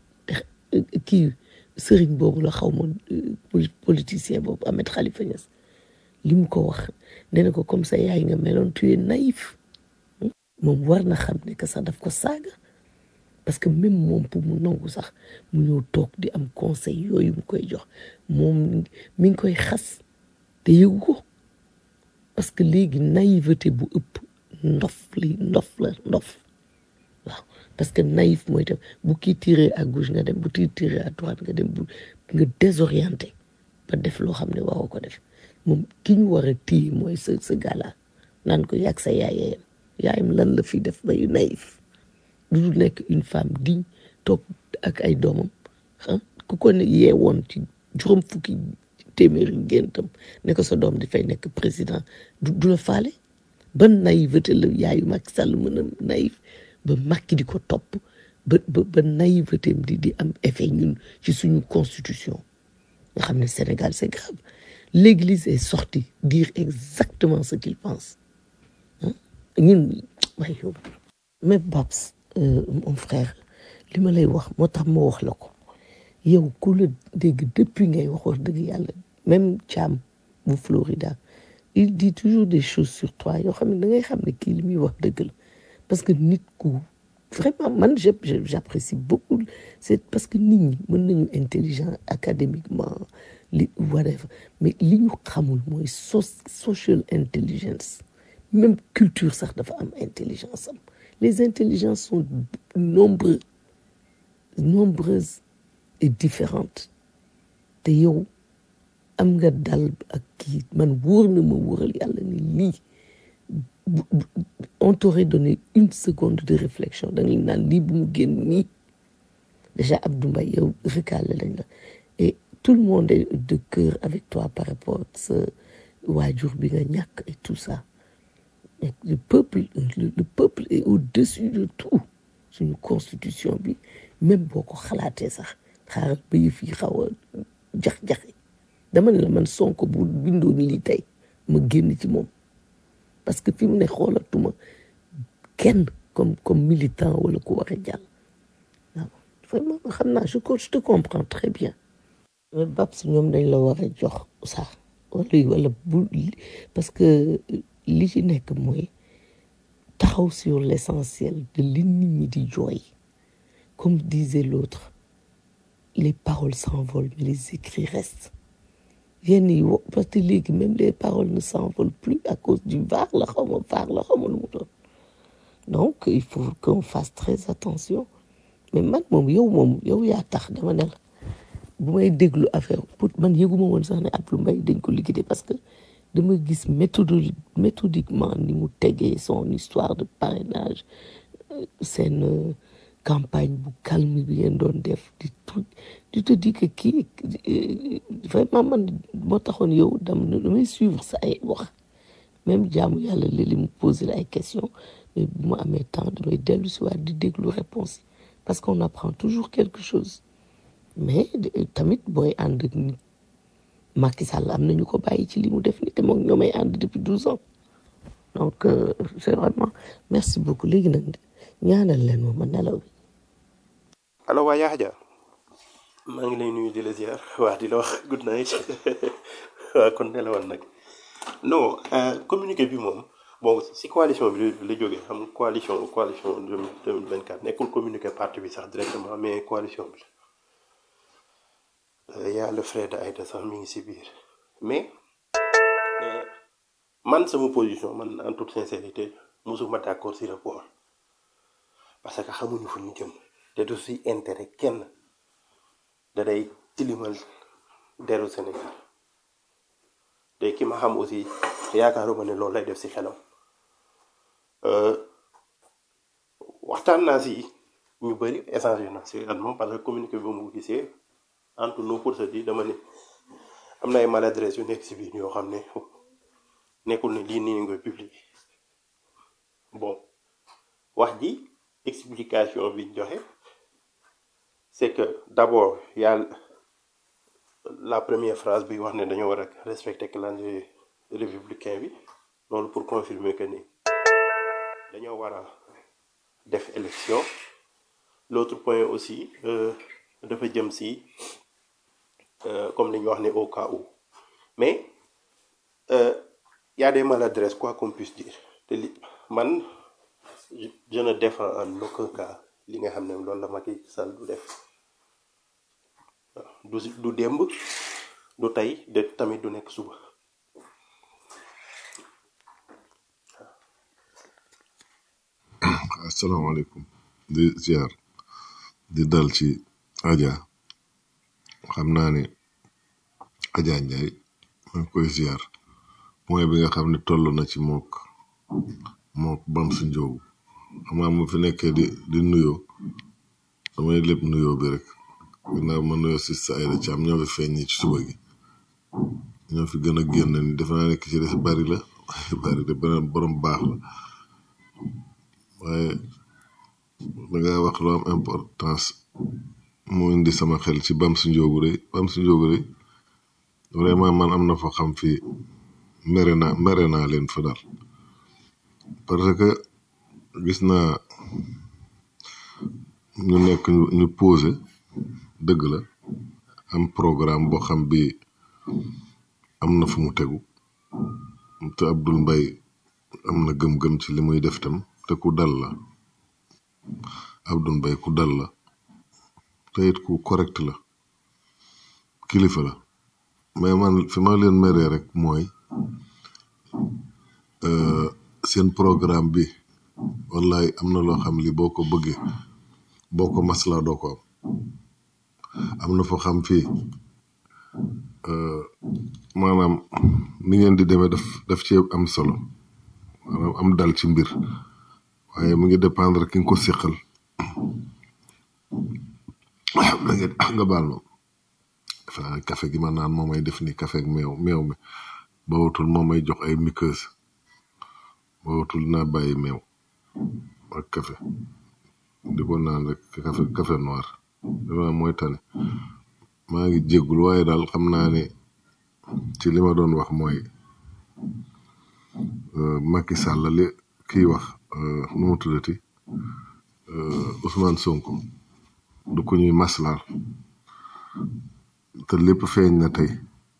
kii sëriñ boobu la xaw ma politicien boobu Ahmed Khalifa Niass li mu ko wax nee na ko comme ça yaay nga meloon tu es naïf moom war na xam ne que sax daf ko saaga parce que même moom pour mu nangu sax mu ñëw toog di am conseil yooyu mu koy jox moom mi ngi koy xas te yëgu ko parce que léegi naïveté bu ëpp ndof li ndof la ndof waaw parce que naïf mooy tam bu kii tiré à gauche nga dem bu kii tiré à droite nga dem bu nga désorienté ba def loo xam ne waroo ko def moom ki ñu war a téye mooy sa sa gala naan ko yàgg sa yaayam yaayam lan la fi def ba yu naïf du dul nekk une femme digne toog ak ay doomam ah ku ko ne yeewoon ci juróom fukki téeméeri géntam ne ko sa doom dafay nekk président du du la faale ban naïveté la yaayu Macky Sall mën a naïf ba Macky di ko topp ba ba ba naïveté di di am effet ñun ci suñu constitution nga xam ne Sénégal c'est grave l'église est sortie dire exactement ce qu'il pense ah ñun waaye yow mais Babs euh, mon frère li ma lay wax moo tax ma wax la ko yow ku la dégg depuis ngay wax wax dëgg yàlla même Thiam bu Florida il dit toujours des choses sur toi yoo xam ne da ngay xam ne kii li muy wax dëgg la parce que nit ku vraiment man je je- j'apprécie beaucoup c'est parce que nit ñi mën nañu intelligent académiquement li whatever mais li ñu xamul mooy so social intelligence même culture sax dafa am intelligence am les intelligences sont nombreux nombreuses et différentes te yow am nga dal ak kii man wóor na ma wóoral yàlla ni lii bu- bu- on t'aurait donné une seconde de réflexion da nga naan lii bu mu génn nii déjà Abdou Mbaye yow recalé lañ la et tout le monde est de cœur avec toi par rapport ak sa waajur bi nga ñàkk et tout ça mais le peuple le, le peuple est au-dessus de tout suñu constitution bi même boo ko xalaatee sax xaaral ba yëf yi xaw a jax-jaxe dama ne la man Sonko bu bindoon lii tey ma génn ci moom parce que fi mu ne xoolatuma kenn comme comme militant wala ku war a jàll waaw vraiment xam naa je co- je te comprends très bien mais Babs ñoom dañ la war a jox sax wala wala bu parce que li ci nekk mooy taxaw sur l'essentiel de li nit ñi di jooy comme disait l'autre les paroles s'envolent mais les écrits restent yenn yi wo- parce que léegi même les paroles ne s'envolent plus à cause du VAR la xaw ma VAR la xaw ma lu mu doon donc il faut qu'on fasse très attention mais man moom yow moom yow yaa tax dama ne la bu may déglu affaire pour man yëguma woon sax ne Abdou Mbaye dañ ko liquider parce que dama gis méthode méthodiquement ni mu tegee son histoire de parrainage euh, seen euh, campagne bu calme bi ngeen doon def di truc di te dis que kii euh, vraiment man moo taxoon yow dam damay suivre sa ay wax même jaamu yàlla léeg-léeg mu poser la ay questions mais bu ma amee temps damay dellu si waat di déglu réponse yi parce qu'on apprend toujours quelque chose mais de- tamit booy ànd ak nit Macky Sall am nañu ko bàyyi ci li mu def ni te moom ñoo may ànd depuis douze ans donc euh, c'est vraiment merci beaucoup léegi nag ñaanal leen ma ma nelaw bi allo waa Yaa Hadja maa ngi lay nuyu di la ziar waa di la wax good night waa kon nelawoon nag non euh, communiqué bi moom bon si coalition bi la la jógee xam nga coalition coalition 2024 nekkul communiqué parti bi sax directement mais coalition bi la y a le frère de Aïda sax mi ngi si biir mais euh, man sama position man en toute sincérité mosuma d'accord si rapport parce que xamuñu fu ñu jëm te du si intérêt kenn da day tilimal deru Sénégal te ki ma xam aussi yaakaaruma ne loolu lay def si xelam Euh, waxtaan naa si ñu bëri échanger na si at moom parce que communiqué bi mu gisee entre nous pour se dire dama ne am na ay maladresse yu nekk si biir yoo xam ne nekkul ne lii nii nga koy publier bon wax ji explication bi ñu joxe c'est que d'abord y a la première phrase bi wax ne dañoo war a respecter calendrier républicain bi loolu pour confirmer que ni dañoo war a def élection l'autre point aussi euh, dafa jëm si euh, comme li ñu wax ne au cas où mais euh, y a des maladresses quoi qu'on puisse dire te li man je je ne défends en aucun cas li nga xam ne loolu la Macky Sall du def du si- du démb du tey de tamit du nekk suba asalaamaaleykum di ziar di dal ci Adja xam naa ne Adja Ndiaye maa ngi koy ziar point bi nga xam ne toll na ci mook mook bam su njóogu xam naa mu fi nekkee di di nuyoo damay lépp nuyoo bi rek ginnaaw ma nuyoo si sa ayda ci am ñoo fi feeñ ñi ci suba gi ñoo fi gën a génn ni defe naa nekk ci des bari la bari de beneen borom baax la waaye da nga wax lu am importance mu indi sama xel ci bam su njóogu rëy bam su njóogu rëy vraiment man am na fa xam fii mere naa mere naa leen fa daal parce que gis naa ñu nekk ñu ñu posé dëgg la am programme boo xam bi am na fu mu tegu te Abdoul Mbaye am na gëm-gëm ci li muy def tam te ku dal la Abdoul Mbaye ku dal la te it ku correct la kilifa la mais man fi ma leen meree rek mooy euh, seen programme bi wallahi am na loo xam li boo ko bëggee boo ko maslaa doo ko am am na foo xam fii euh, maanaam ni ngeen di demee daf daf ci am solo maanaam am dal ci mbir waaye mu ngi dépendre ki nga ko siqal da ngeen nga baal ma defe naa ne café gi ma naan moo may def ni café ak meew meew mi ba watul moo may jox ay muqueuse ba watul naa bàyyi meew ak café di ko naan rek café café noir defe naa mooy tane maa ngi jéggul waaye daal xam naa ne ci li ma doon wax mooy euh, Macky Sall li kii wax euh, nu mu tuddati euh, Ousmane Sonko du ko ñuy maslaal te lépp feeñ na tey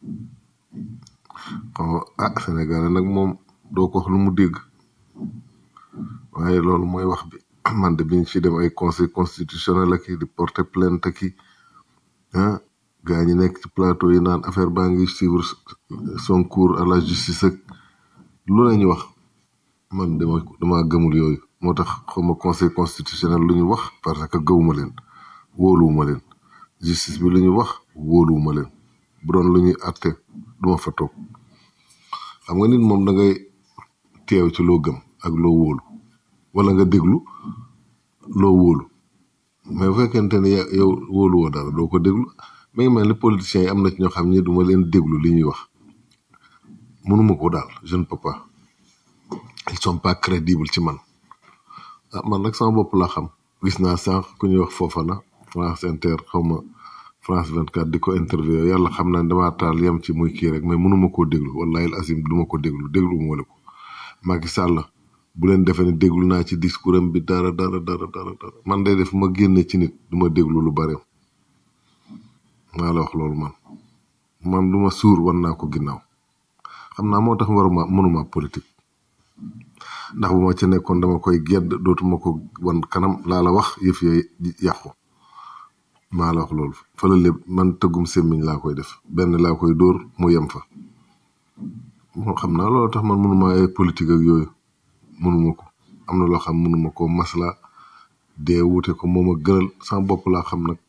xaw ah Sénégal nag moom doo ko wax lu mu dégg waaye loolu mooy wax bi man de biñ ci dem ay conseil constitutionnel ak i di porter plainte ak i ah gaa ñi nekk ci plateau yi naan affaire baa ngi suivre son cours à la justice ak lu la ñu wax man dama dama gëmul yooyu moo tax xawma conseil constitutionnel lu ñu wax parce que gëwuma leen wóoluwuma leen justice bi lu ñu wax wóoluwuma leen bu doon lu ñuy àtte duma fa toog xam nga nit moom da ngay teew ci loo gëm ak loo wóolu wala nga déglu loo wóolu mais bu fekkente ne ya- yow wóoluwoo dara doo ko déglu mi ngi mel ni politiciens yi am na ci ñoo xam ni du ma leen déglu li ñuy wax mënuma ko daal je ne peux pas ils sont pas crédibles ci man ah man nag sama bopp laa xam gis naa sànq ku ñuy wax Fofana France Inter xaw ma France 24 di ko interview yàlla xam naa ne damaa taal yem ci muy kii rek mais mënuma koo déglu wallahi al azim du ma ko déglu déglu mu wala ko Macky Sall bu leen defee ne déglu naa ci discours am bi dara dara dara dara dara man day def ma génne ci nit du ma déglu lu bare maa la wax loolu man man du ma suur wan naa ko ginnaaw xam naa moo tax waruma mënuma politique ndax bu ma ca nekkoon dama koy gedd dootuma ko wan kanam laa la wax yëf yooyu yàqu maa la wax loolu fa la lépp man tëggum semmiñ laa koy def benn laa koy dóor mu yem fa moo xam naa loolu tax man mënuma ay politique ak yooyu mënuma ko am na loo xam mënuma ko masla dee wute ko moom a gënal sama bopp laa xam nag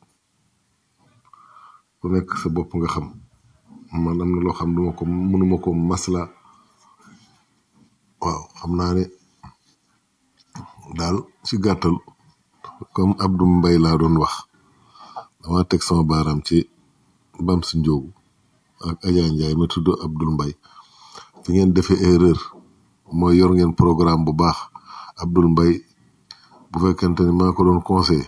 ku nekk sa bopp nga xam man am na loo xam duma ko mënuma ko masla waaw xam naa ne daal ci gàttal comme Abdou Mbaye laa doon wax dama teg sama baaraam ci bam si njóogu ak Adja Ndiaye ma tudd Abdoul Mbaye fi ngeen defee erreur mooy yor ngeen programme bu baax Abdoul Mbaye bu fekkente ni maa ko doon conseillé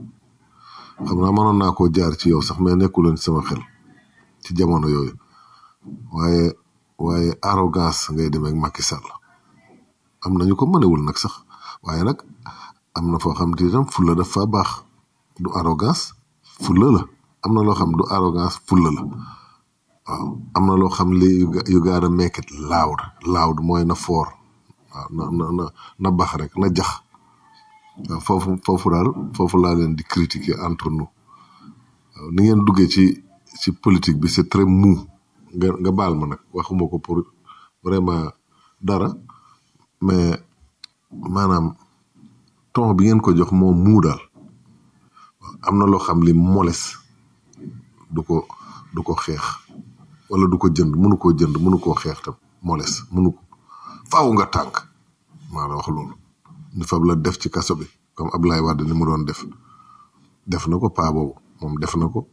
xam naa mënoon naa koo jaar ci yow sax mais nekkuleen ci sama xel ci jamono yooyu waaye waaye arrogance ngay demee ak Macky Sall am nañu ko mënewul nag sax waaye nag am na foo xam te itam fulla daf fa baax du arrogance fulla la am na loo xam du arrogance fulla la waaw am na loo xam li yu gotta make it loud loud mooy na foor waaw na na na na bax rek na jax waaw foofu foofu daal foofu laa leen di critiquer entre nous waaw ni ngeen duggee ci ci politique bi c'est très mou nga nga baal ma nag waxuma ko pour vraiment dara mais maanaam ton bi ngeen ko jox moo muu daal am na loo xam li moles du ko du ko xeex wala du ko jënd mënu koo jënd mënu koo xeex tam moles mënu ko faaw nga tànk maa la wax loolu ñu fab la def ci kaso bi comme Ablaye Wade ni mu doon def def na ko paa boobu moom def na ko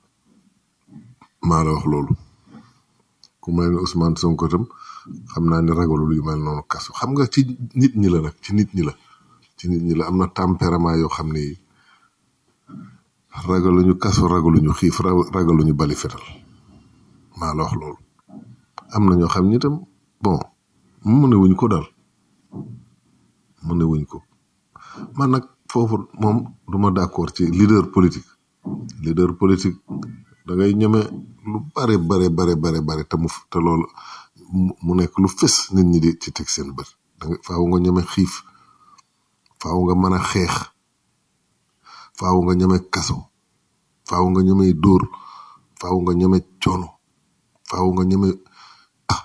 maa la wax loolu ku mel ni Ousmane Sonko tam xam naa ni ragalul yu mel noonu kaso xam nga ci nit ñi la nag ci nit ñi la ci nit ñi la am na tempérament yoo xam ni ragaluñu kaso ragaluñu xiif ra- ragaluñu bali fetal maa la wax loolu am na ñoo xam ni tam bon mu ne wuñ ko daal mu ne wuñ ko man nag foofu moom du ma d'accord ci leader politique leader politique da ngay ñeme lu bare bare bare bare bare te mu te loolu mu mu nekk lu fës nit ñi di ci teg seen bët da nga faaw nga ñeme xiif faaw nga mën a xeex faaw nga ñeme kaso faaw nga ñeme dóor faaw nga ñeme coono faaw nga ñeme ah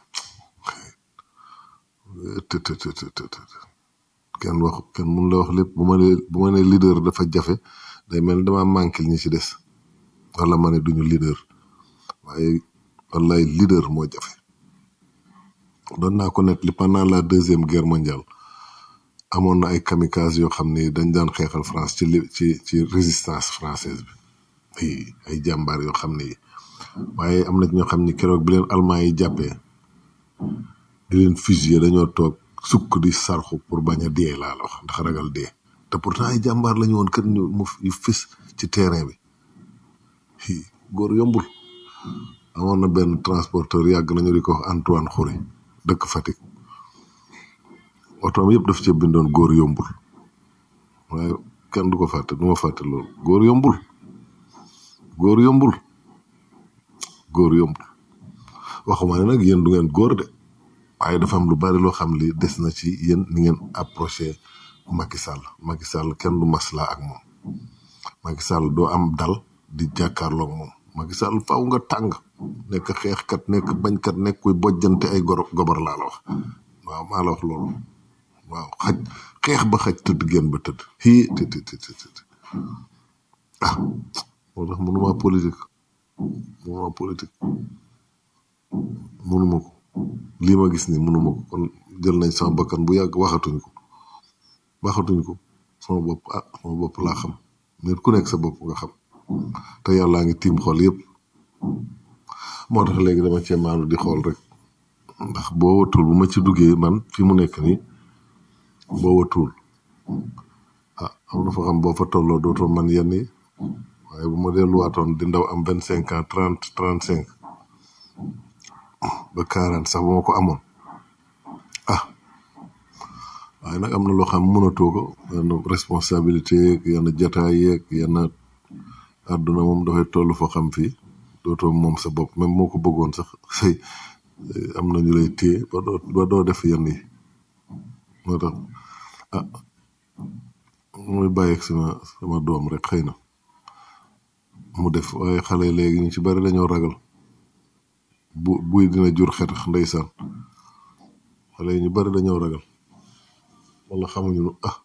të të të të të të kenn wax kenn mun la wax lépp bu ma nee bu ma nee leader dafa jafe day mel ni dama manqué ñi ci des wala ma ne duñu leader waaye wallaay leader moo jafe doon naa ko net li pendant la deuxième guerre mondiale amoon na ay kamikaze yoo xam ni dañ daan xeexal France ci li ci ci résistance française bi ay ay jàmbaar yoo xam ni waaye am na ci ñoo xam ni keroog bi leen allemand yi jàppee di leen fusiller dañoo toog sukk di sarxu pour bañ a dee laa la wax ndax ragal dee te pourtant ay jàmbaar lañu woon kër ñu mu yu fis ci terrain bi hi góor yombul amoon na benn transporteur yàgg nañu di ko wax Antoine Xuri dëkk Fatick otoom yëpp daf ci bindoon góor yombul waaye kenn du ko fàtte du ma fàtte loolu góor yombul góor yombul góor yombul waxuma ne nag yéen du ngeen góor de waaye dafa am lu bari loo xam li des na ci yéen ni ngeen approché Macky Sall Macky Sall kenn du masla ak moom Macky Sall doo am dal di jàkkaarloog moom Macky Sall faaw nga tàng nekk xeexkat nekk bañkat nekk kuy bojjante ay goro gobar laa la wax waaw maa la wax loolu waaw xaj xeex ba xaj tëdd génn ba tëdd xii të të të të të ah moo tax mënuma politique mënuma politique mënuma ko lii ma gis ni mënuma ko kon jël nañ sama bakkan bu yàgg waxatuñ ko waxatuñ ko sama bopp ah sama bopp laa xam nit ku nekk sa bopp nga xam te yàllaa ngi tiim xol yëpp moo tax léegi dama cee maanu di xool rek ndax boo watul bu ma ci duggee man fi mu nekk nii boo watul ah am na fa xam boo fa tolloo dootoo man yenn yi waaye bu ma delluwaatoon di ndaw am vingt cinq ans trente trente cinq ba quarante sax bu ma ko amoon ah waaye nag am na loo xam mënatoo ko yenn responsabilité yeeg yenn jataay yeeg yenn àdduna moom dafay toll foo xam fii dootoo moom sa bopp même moo ko bëggoon sax say am na ñu lay téye ba doo ba doo def yenn yi moo tax ah muy bàyyi ak sama sama doom rek xëy na mu def waaye xale yi léegi ñu ci bari dañoo ragal bu buy dina jur xetax ndeysaan xale yi ñu bari dañoo ragal wala xamuñu lu ah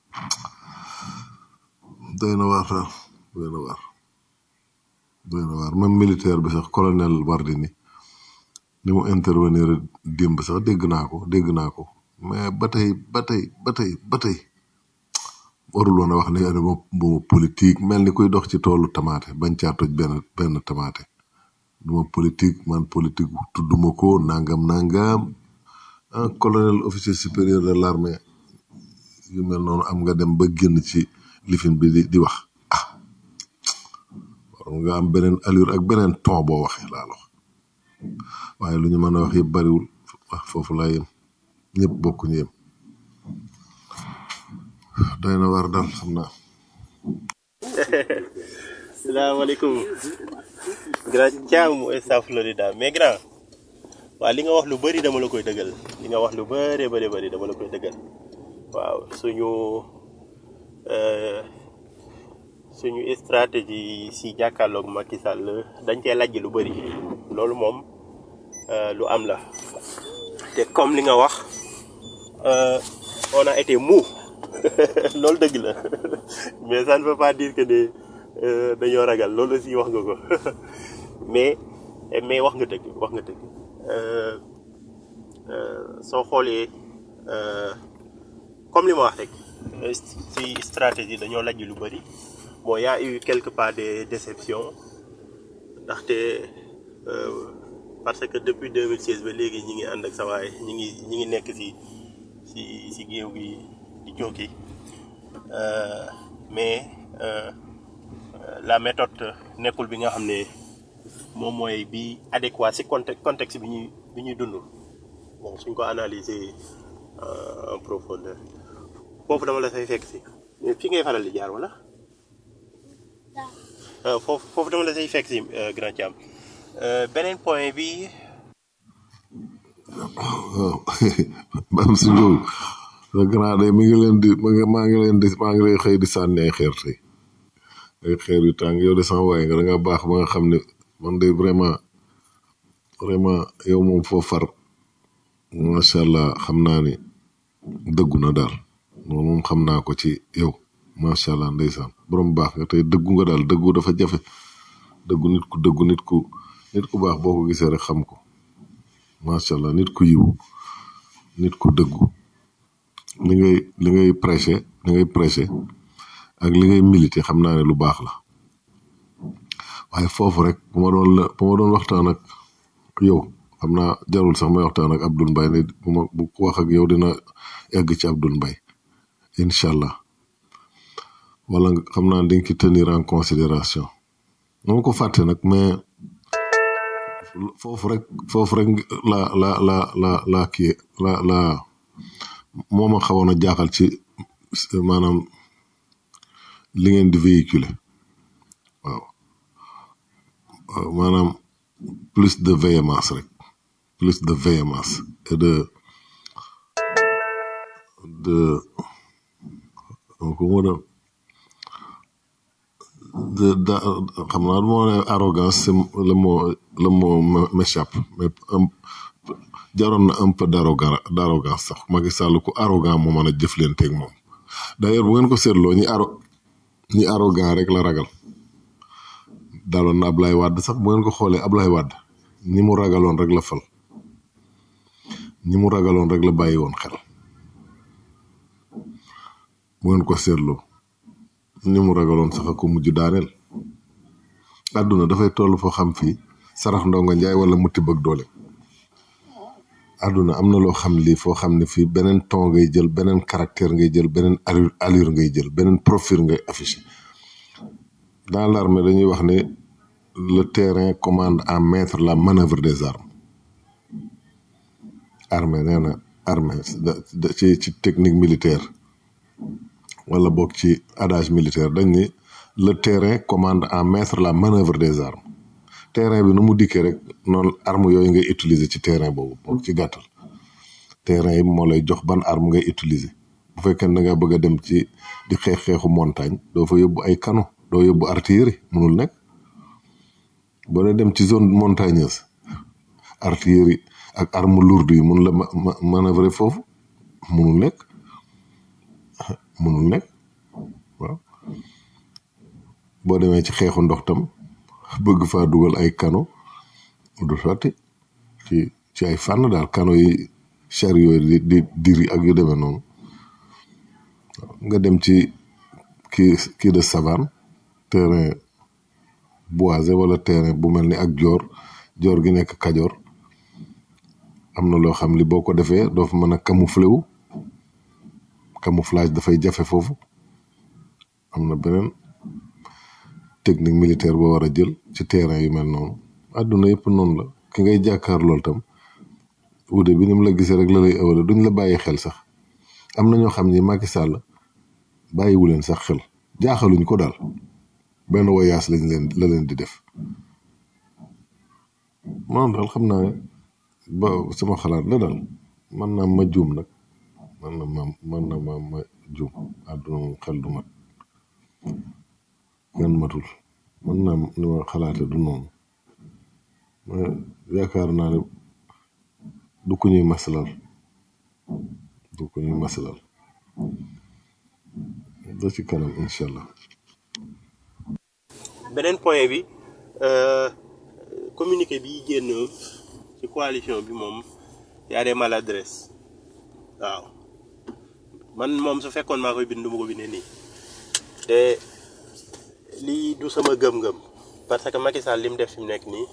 doy na waar daal doy na waar doy na waar même militaire bi sax colonel Wardini ni mu intervenir démb sax dégg naa ko dégg naa ko mais ba tey ba tey ba tey ba tey warul woon a wax ne dama duma politique mel ni kuy dox ci toolu tamaate bañ caa toj benn benn tamaate duma politique man politique tudduma ko nangam nangam un colonel officier supérieur de l'armée yu mel noonu am nga dem ba génn ci lifin bi di di wax ah war nga am beneen allure ak beneen ton boo waxee laa la wax waaye lu ñu mën a wax yëpp bariwul ah foofu laa yem ñëpp bokkuñu yem doy na war daal xam naa salaamaaleykum grand Thiam mooy South Florida mais grand waaw li nga wax lu bëri dama la koy dëggal li nga wax lu bëree bëri bëri dama la koy dëggal waaw suñu euh, suñu stratégie si jàkkaarloog Macky Sall dañ cee lajj lu bëri loolu moom euh, lu am la te comme li nga wax euh, on a été mou loolu dëgg la mais ça ne veut pas dire que ne euh, dañoo ragal loolu aussi wax nga ko mais mais wax nga dëgg wax nga dëgg euh, euh, soo xoolee euh, comme li ma wax rek euh, ci stratégie dañoo lajj lu bëri bon y a eu quelque part des déceptions ndaxte euh, parce que depuis 2016 ba léegi ñi ngi ànd ak sa waay ñi ngi ñi ngi nekk ci ci ci géew gi di jokki euh, mais euh, euh, la méthode nekkul bi nga xam ne moom mooy bi adéquat ci contexte contexte bi ñuy bi ñuy dund bon suñ ko analyser euh, en profondeur foofu dama la fay fekk si mais fi ngay faral di jaar wala Euh, foofu foofu dama la say fekk si euh, grand Thiam Euh, beneen point bi waaw bam si njóogu sa grand de mi ngi leen di ma nga maa ngi leen di maa ngi lay xëy di sànni ay xeer tey ay xeer yu tàng yow de sama waay nga da nga baax ba nga xam ne man de vraiment vraiment yow moom foo far macha allah xam naa ni dëggu na daal moom moom xam naa ko ci yow macha allah ndeysaan borom baax nga tey dëggu nga daal dëggu dafa jafe dëggu nit ku dëggu nit ku nit ku baax boo ko gisee rek xam ko macha allah nit ku yiw nit ku dëggu li ngay li ngay prêcher li ngay prêcher ak li ngay militer xam naa ne lu baax la waaye foofu rek bu ma doon la bu ma doon waxtaan ak yow xam naa jarul sax may waxtaan ak Abdoul Mbaye ne bu ma bu ko wax ak yow dina egg ci Abdoul Mbaye incha allah wala nga- xam naa dañ ki tenir en considération dama ko fàtte nag mais foofu rek foofu rek la la la la la kii la la moo ma xawoon a jaaxal ci maanaam li ngeen di véhiculer waaw waaw maanaam plus de véhémence rek plus de véhémence et de de donc moo doon de da xam naa moo ne arrogance c'est le mot le mot m- m'échappe mais un jaroon na un peu d'arrogance d'arrogance sax Macky Sall ku arrogant moo mën a jëflanteeg moom d'ailleurs bu ngeen ko seetloo ñi arro ñi arrogant rek la ragal daloon na Ablaye Wade sax bu ngeen ko xoolee Ablaye Wade ñi mu ragaloon rek la fal ñi mu ragaloon rek la bàyyi woon xel bu ngeen ko seetloo ñi mu ragaloon sax a ko mujj daaneel àdduna dafay toll foo xam fii sarax ndongo njaay wala mu tibb ak doole àdduna am na loo xam lii foo xam ne fii beneen ton ngay jël beneen caractère ngay jël beneen allure allure ngay jël beneen profil ngay affiché dans l'armée dañuy wax ne le terrain commande à maître la manœuvre des armes armée nee na armée ci ci technique militaire wala boog ci adage militaire dañ ni le terrain commande à maître la manœuvre des armes terrain bi nu mu dikkee rek noonu arme yooyu ngay utiliser ci terrain boobu boog ci gàttal terrain yi moo lay jox ban arme ngay utiliser bu fekkee ne da nga bëgg a dem ci di xeex xeexu montagne doo fa yóbbu ay canon doo yóbbu artillerie mënul nekk boo dee dem ci zone montagneuse artillerie ak arme lourde yi mun la manœuvrer foofu mënul nekk mënul nekk waaw boo demee ci xeexu ndox tam bëgg faa dugal ay kano du sotti ci ci ay fànn daal kano yi chariot yi di diri ak yu demee noonu nga dem ci kii kii de savane terrain boisé wala terrain bu mel ni ak joor joor gi nekk kajoor am na loo xam li boo ko defee doo fa mën a camoufler wu camouflage dafay jafe foofu am na beneen technique militaire boo war a jël ci terrain yu mel noonu àdduna yëpp noonu la ki ngay jàkkaar lool tam wuute bi ni mu la gisee rek la lay ëwale duñ la bàyyi xel sax am na ñoo xam ni Macky Sall bàyyiwu leen sax xel jaaxaluñ ko daal benn voyage lañ leen la leen di def man daal xam naa ba sama xalaat la daal man naa ma juum nag man na ma man na ma ma juum àdduna moom xel du mat ngeen matul man naa ni ma xalaate du noonu mais yaakaar naa ne du ko ñuy masalal du ko ñuy masalal da ci kanam incha allah beneen point bi communiqué bi génn ci coalition bi moom y a des maladresses waaw man moom su fekkoon maa koy bind du ma ko bindee nii te lii du sama gëm-gëm parce que Macky Sall li mu def fi mu nekk nii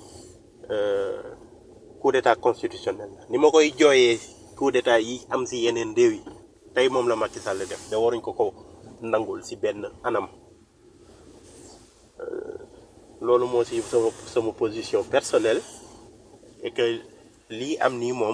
coup d'état constitutionnel la ni ma koy jooyee coup d'état yi am si yeneen réew yi tey moom la Macky Sall def da waruñ ko ko nangul si benn anam loolu moo si sama sama position personnelle et que lii am nii moom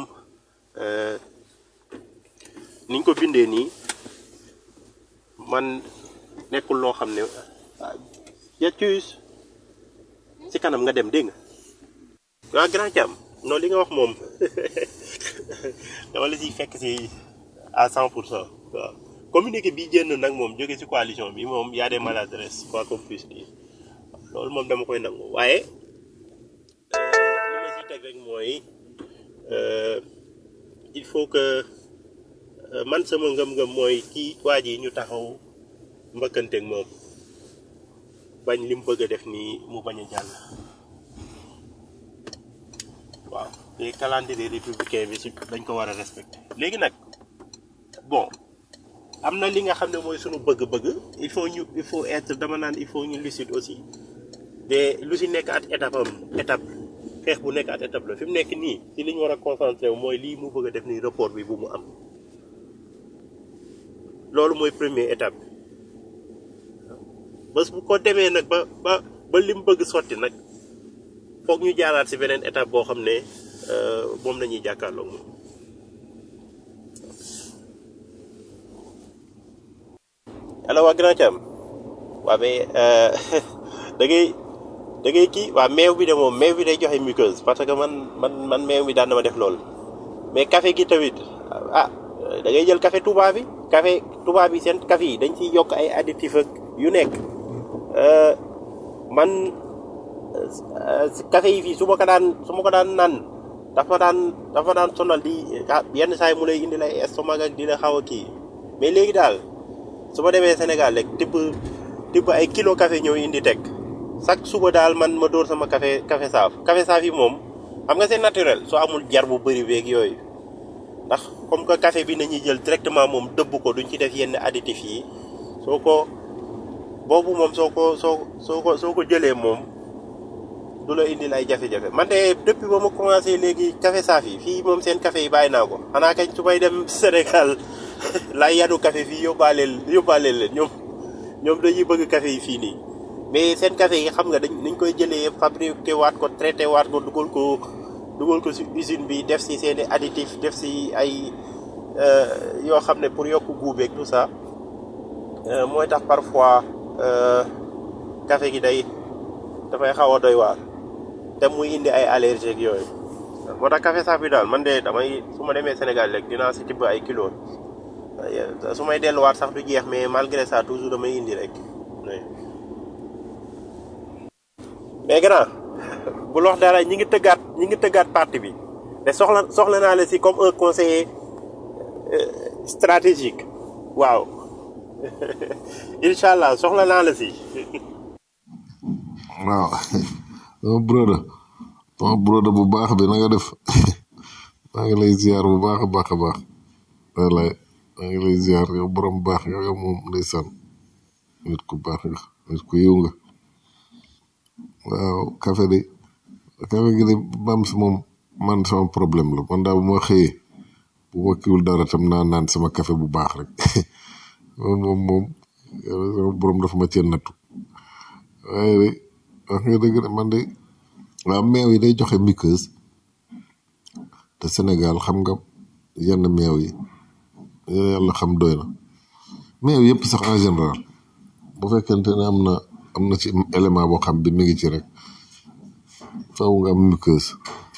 niñ ko bindee nii man nekkul loo xam ne yaccuus ci kanam nga dem dégg nga waa grand Thiam non li nga wax moom dama la siy fekk si à cent pour cent waaw communiqué bi génn nag moom jóge ci coalition bi moom y a des maladresses quoi qu'on puisse dire loolu moom dama koy nangu waaye li ma siy teg rek mooy il faut que man sama ngëm-ngëm mooy kii waa ji ñu taxaw mbëkkanteeg moom bañ li mu bëgg a def nii mu bañ a jàll waaw te calendrier républicain bi si dañ ko war a respecter léegi nag bon am na li nga xam ne mooy sunu bëgg-bëgg il faut ñu il faut être dama naan il faut ñu lucide aussi te lu si nekk at étape am étape xeex bu nekk at étape la fi mu nekk nii si li ñu war a concentré wu mooy lii mu bëgg a def nii report bi bu mu am loolu mooy première étape bi bés bu ko demee nag ba ba ba li mu bëgg sotti nag foog ñu jaaraat si beneen étape boo xam ne moom la ñuy jàkkaarloog moom. allo waa Grand Thiam waa mais da ngay da ngay kii waa meew bi de moom meew bi day joxe muqueuse parce que man man man meew mi daan na ma def loolu mais café gi tamit ah da ngay jël café Touba bi café Touba bi seen café yi dañ ciy yokk ay additif ak yu nekk man café yi fii su ma ko daan su ma ko daan naan dafa daan dafa daan sonal di yenn saa yi mu lay indi lay estomac ak dina xaw a kii mais léegi daal su ma demee Sénégal rek tibb tibb ay kilo café ñëw indi teg chaque suba daal man ma dóor sama café café saaf café saaf yi moom xam nga c'est naturel soo amul jar bu bëri beeg yooyu ndax comme que café bi nañuy jël directement moom dëbb ko duñ ci def yenn additif yi soo ko boobu moom soo ko soo soo ko soo ko jëlee moom du la indil ay jafe-jafe man de depuis ba ma commencé léegi café saaf yi fii moom seen café yi bàyyi naa ko xanaa kañ su may dem Sénégal laay yanu café fii yóbbaaleel yóbbaaleel leen ñoom ñoom dañuy bëgg café yi fii nii mais seen café yi xam nga dañ dañ koy jëlee fabriqué waat ko traité waat ko dugal ko dugal ko si usine bi def si seen i additif def si ay euh, yoo xam ne pour yokk guubeeg tout ça euh, mooy tax parfois euh, café gi day dafay xaw a doy waar te muy indi ay allergie ak yooyu moo tax café saaf bi daal man de damay su ma demee Sénégal rek dinaa si tibb ay kilos su may delluwaat sax du jeex mais malgré ça toujours damay indi rek oui. mais grand bu lox dara ñi ngi tëggaat ñi ngi tëggaat parti bi te soxla soxla naa la si comme un conseiller euh, stratégique waaw incha allah soxla naa la si waaw sama broda sama broda bu baax bi na nga def maa ngi lay ziar bu baax a baax a baax wallaay maa ngi lay ziar yow borom baax yow yow moom ndeysaan nit ku baax nga nit ku yiw nga waaw café de café gi de bam si moom man sama problème la man daal bu ma xëyee bu ma kiwul dara tam naa naan sama café bu baax rek moom moom moom yàlla sama borom dafa ma cee nattu waaye de wax nga dëgg de man de waaw meew yi day joxe muqueuse te Sénégal xam nga yenn meew yi yàlla xam doy na meew yëpp sax en général bu fekkente ne am na am na ci élément boo xam bi mi ngi ci rek faaw nga am muqueuse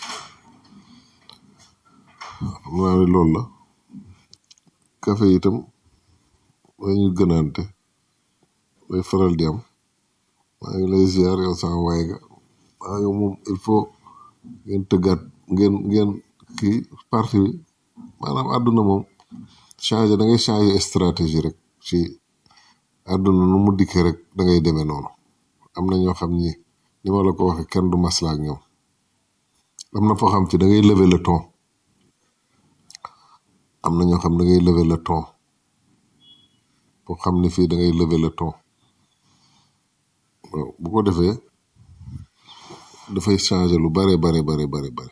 xam naa ne loolu la café itam dañu gënaante day faral di am maa ngi lay ziar yow sama waay ga maa ngi moom il faut ngeen tëggaat ngeen ngeen kii parti bi maanaam àdduna moom changé da ngay changé stratégie rek ci àdduna nu mu dikkee rek da ngay demee noonu am na ñoo xam ni ni ma la ko waxee kenn du masla ak ñoom am na foo xam ci da ngay lever le ton am na ñoo xam da ngay lever le ton foo xam ni fii da ngay lever le ton waaw bu ko defee dafay changer lu bare bare bare bare bare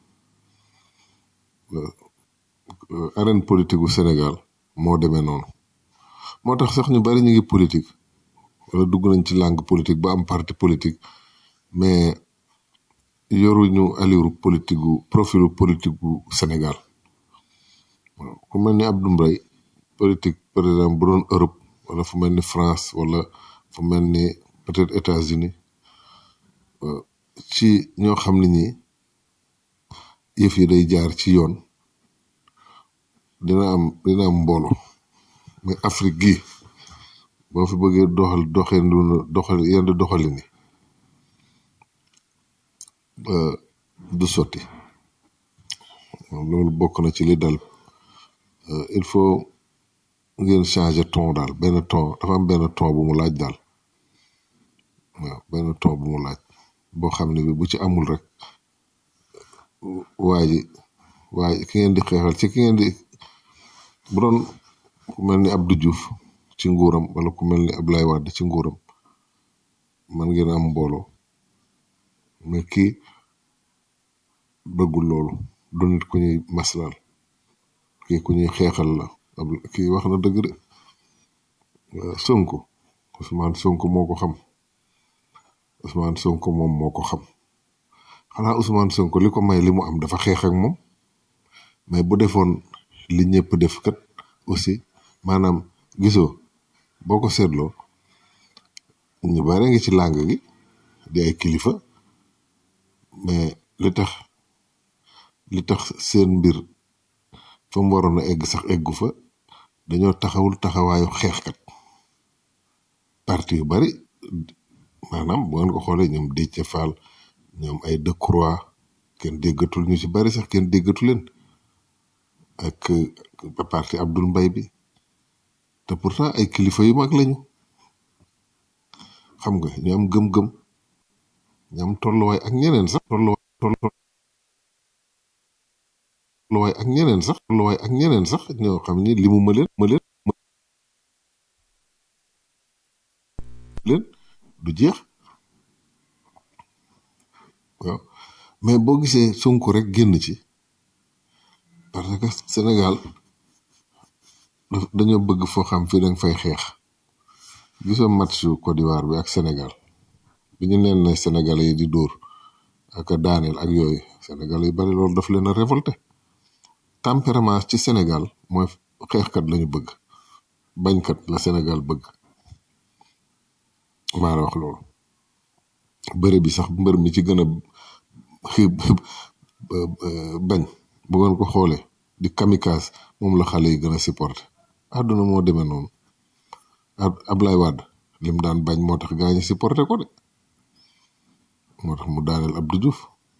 Euh, arène politique gu Sénégal moo demee noonu moo tax sax ñu bari ñu ngi politique wala dugg nañ ci langue politique ba am parti politique mais yoruñu allure politique gu profilu politique gu Sénégal waaw ku mel ni Abdou Mbaye politique par exemple bu doon Europe wala fu mel ni France wala fu mel ni peut-être États-Unis euh, ci ñoo xam ne ñi yëf yi day jaar ci yoon dina am dina am mbooloo mais Afrique gi boo fi bëggee doxal doxalin doxal yenn doxalin yi euh, du sotti loolu bokk na ci li dal Euh, il faut ngeen changer ton daal benn ton dafa am benn ton bu mu laaj daal waaw benn ton bu mu laaj boo xam ne bi bu ci amul rek waa ji waa ji ki ngeen di xeexal ci ki ngeen di bu doon ku mel ni Abdou Diouf ci nguuram wala ku mel ni Ablaye Wade ci nguuram man ngeen am mbooloo mais kii bëggul loolu du nit ku ñuy maslal kii ku ñuy xeexal la ab kii wax na dëgg de waaw Sonko Ousmane Sonko moo ko xam Ousmane Sonko moom moo ko xam xanaa Ousmane Sonko li ko may li mu am dafa xeex ak moom mais bu defoon li ñëpp def kat aussi maanaam gisoo boo ko seetloo ñu bare ngi ci làng gi di ay kilifa mais li tax li tax seen mbir fa mu waroon a egg sax eggu fa dañoo taxawul taxawaayu xeexkat parti yu bari maanaam bu ngeen ko xoolee ñoom Déthié Fall ñoom ay Decroix kenn déggatul ñu ci bari sax kenn déggatu leen ak euh, parti Abdoul Mbaye bi te pourtant ay kilifa yu mag lañu xam nga ñu am gëm-gëm ñu am tolluwaay ak ñeneen sax tolluwaay tolluwaay ak ñeneen sax tolluwaay ak ñeneen sax ñoo xam ni limu ma leen ma leen leen du jeex waaw mais boo gisee Sonko rek génn ci parce que Sénégal daf- dañoo bëgg foo xam fii danga fay xeex gisoo match yu Côte d'Ivoire bi ak Sénégal bi ñu leen ne Sénégalais yi di dóor ak a daaneel ak yooyu Sénégalais yu bari loolu daf leen a révolté tempérament ci Sénégal mooy xeexkat lañu bëgg bañkat la Sénégal bëgg maa la wax loolu bëre bi sax mbër mi ci gën a bañ bu ngeen ko xoolee di kamikaze moom la xale yi gën a supporté àdduna moo demee noonu ab Ablaye Wade lim daan bañ moo tax gaa ñi supporté ko de moo tax mu daaneel Abdou Diouf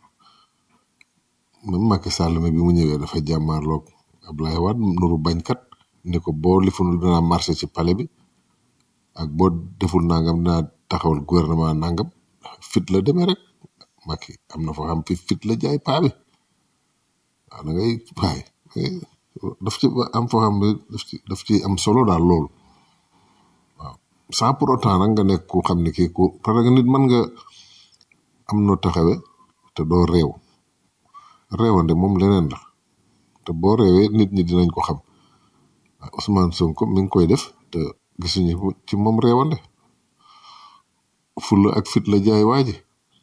même Macky Sall mi bi mu ñëwee dafa jàmmaarloog Ablaye Wade nuru bañkat ni ko boo lifunul dinaa marché ci palais bi ak boo deful nangam dinaa taxawal gouvernement nangam fit la demee rek Macky am na foo xam fi fit la jaay paa bi waaw da ngay waay daf ci am foo xam ne daf ci daf ci am solo daal loolu sans pour autant nag nga nekk ku xam ne kii ku parce que nit mën nga am noo taxawe te doo réew réewande moom leneen la te boo réewee nit ñi dinañ ko xam Ousmane Sonko mi ngi koy def te gisuñu ko ci moom réewande fulla ak fit la jaay waa ji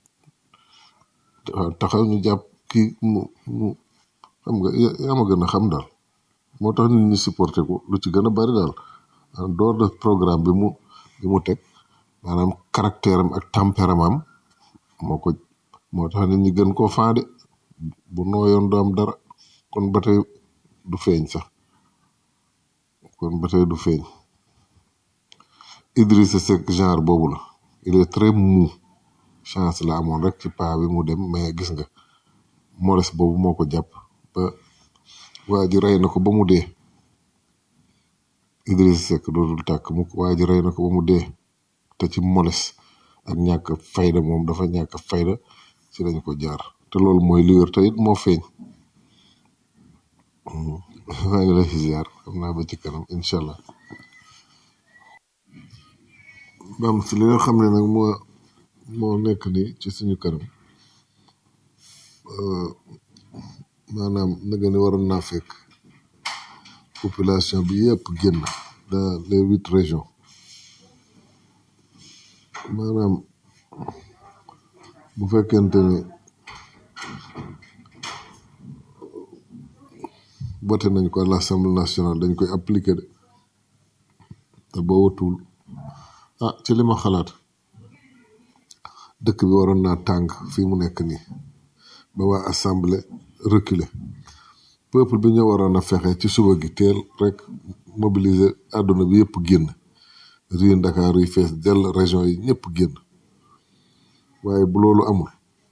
taxaw ñu jàpp kii mu mu xam nga ya- yaa ma gën a xam daal moo tax nit ñi supporté ko lu ci gën a bari daal en dehors de programme bi mu bi mu teg maanaam caractère am ak tempérament am moo ko moo tax nit ñi gën koo faade bu nooyoon du am dara kon ba tey du feeñ sax kon ba tey du feeñ Idrissa Seck genre boobu la il est très mou chance la amoon rek ci paa bi mu dem mais gis nga moles boobu moo ko jàpp ba waa ji rey na ko ba mu dee Idrissa Seck dootul tàkk mu waa ji rey na ko ba mu dee te ci moles ak ñàkk fayda moom dafa ñàkk fayda ci lañ ko jaar te loolu mooy li wér te it moo feeñ maa ngi lay ziar xam naa ba ci kanam incha allah bam si li nga xam ne nag moo moo nekk ni ci suñu kanam maanaam naga ni waroon naa fekk population bi yëpp génn dans les huit régions maanaam bu fekkente ne voté nañ ko à l'Assemblée nationale dañ koy appliquer de te boo watul ah ci li ma xalaat dëkk bi waroon naa tàng fii mu nekk nii ba waa assemblée reculer peuple bi ñoo waroon a fexe ci suba gi teel rek mobiliser àdduna bi yëpp génn rii Ndakaar yi fees dell région yi ñëpp génn waaye bu loolu amul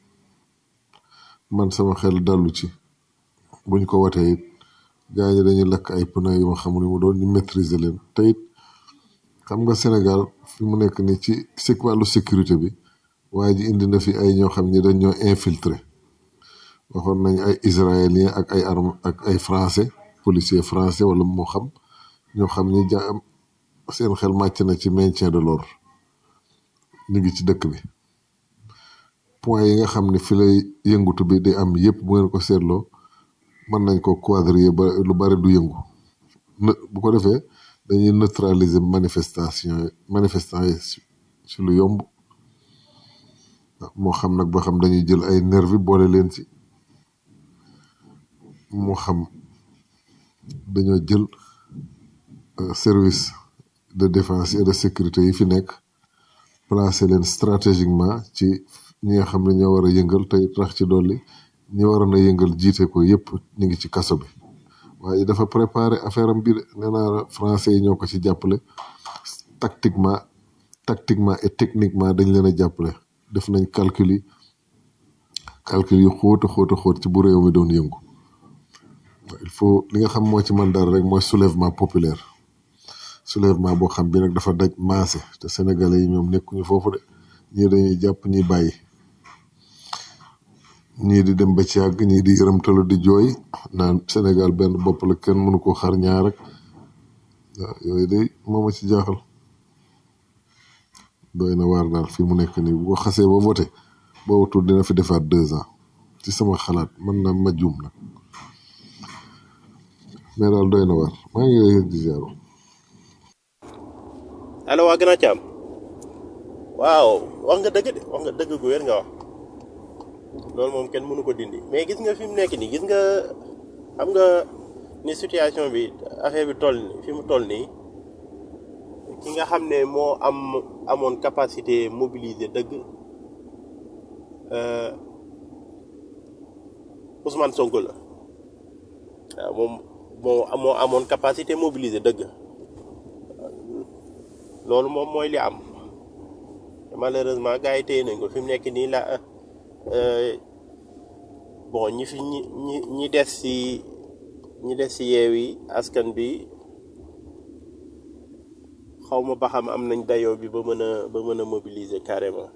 man sama xel dallu ci buñ ko watee it gaa ñi dañuy lakk ay pneu yu ma xamul mu doon ñu maîtriser leen te it xam nga Sénégal fi mu nekk nii ci si wàllu sécurité bi waaye ji indi na fi ay ñoo xam ni dañ ñoo infiltré waxoon nañ ay israélien ak ay arme ak ay français policier français wala moo xam ñoo xam ni ja seen xel màcc na ci maintien de l'ordre ñu ngi ci dëkk bi point yi nga xam ne fi lay yëngutu bi di am yépp bu ngeen ko seetloo mën nañ ko quadriller ba lu bari du yëngu ne bu ko defee dañuy neutraliser manifestation yi manifestant yi ci ci lu yomb moo xam nag ba xam dañuy jël ay nervi boole leen ci moo xam dañoo jël euh, service de défense et de sécurité yi fi nekk placer leen stratégiquement ci ñi nga xam ne ñoo war a yëngal tey tax ci dolli ñi waroon a yëngal jiite ko yépp ñu ngi ci kaso bi waaye dafa préparer affaire am bi de nee naa la français yi ñoo ko ci jàppale tactiquement tactiquement et techniquement dañ leen a jàppale def nañ calcul yi calcul yu xóot a xóot a xóot ci bu réew mi doon yëngu il faut li nga xam moo ci man dara rek mooy soulèvement populaire soulèvement boo xam bi nag dafa daj maase te sénégalais yi ñoom nekkuñu foofu de ñii dañuy jàpp ñi bàyyi ñii di dem ba ci yàgg ñii di yërëmtalu di jooy naan Sénégal benn bopp la kenn mënu ko xar ñaar rek waaw yooyu day moo ma ci jaaxal doy na waar daal fi mu nekk nii bu ko xasee ba voté boo wutul dina fi defaat deux ans ci sama xalaat mën na ma juum nag mais daal doy na waar maa ngi lay di ziar allo waa gën a caam waaw wax nga dëgg de wax nga dëgg gu wér nga wax loolu moom kenn mënu ko dindi mais gis nga fi mu nekk nii gis nga xam nga ni situation bi affaire bi toll ni fi mu toll nii ki nga xam ne moo am amoon capacité mobiliser dëgg euh, Ousmane Sonko la waaw moom moo moo amoon capacité mobiliser dëgg loolu moom mooy li am malheureusement gars yi téye nañ ko fi mu nekk nii la euh, bon ñi fi ñi ñi ñi des ci ñi des ci yeewi askan bi xaw ma ba xam am nañ dayoo bi ba mën a ba mën a mobiliser carrément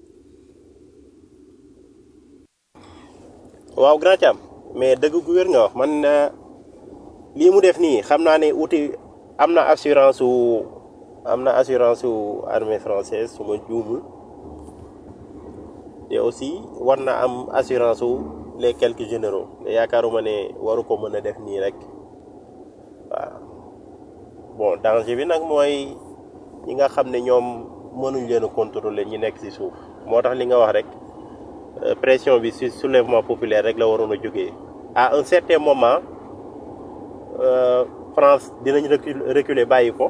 waaw grand Thiam mais dëgg gu wér nga wax man euh, lii mu def nii xam naa ne uti am na assurance wu am na assurance wu armée française su ma juumul te aussi war na am assurance wu les quelques généraux te yaakaaruma ne waru ko mën a def nii rek waaw bon danger bi nag mooy ñi nga xam ne ñoom mënuñ leen a contrôler ñi nekk ci suuf moo tax li nga wax rek euh, pression bi ci soulèvement populaire rek la waroon a jógee à un certain moment euh, France dinañ recul reculer bàyyi ko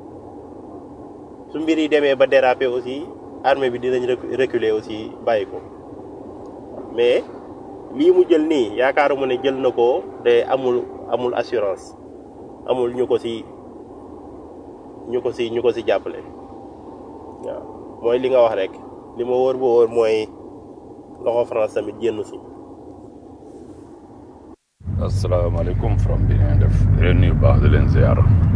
su mbir yi demee ba déraper aussi armée bi dinañ recu- reculer aussi bàyyi ko mais lii mu jël nii yaakaaruma ne jël na ko te amul amul assurance amul ñu ko ci ñu ko ci ñu ko ci jàppale waaw mooy li nga wax rek li ma wóor ba wóor mooy loxo France tamit génn ci asalaamaaleykum from bi ngeen def di leen nuyu bu baax di leen ziar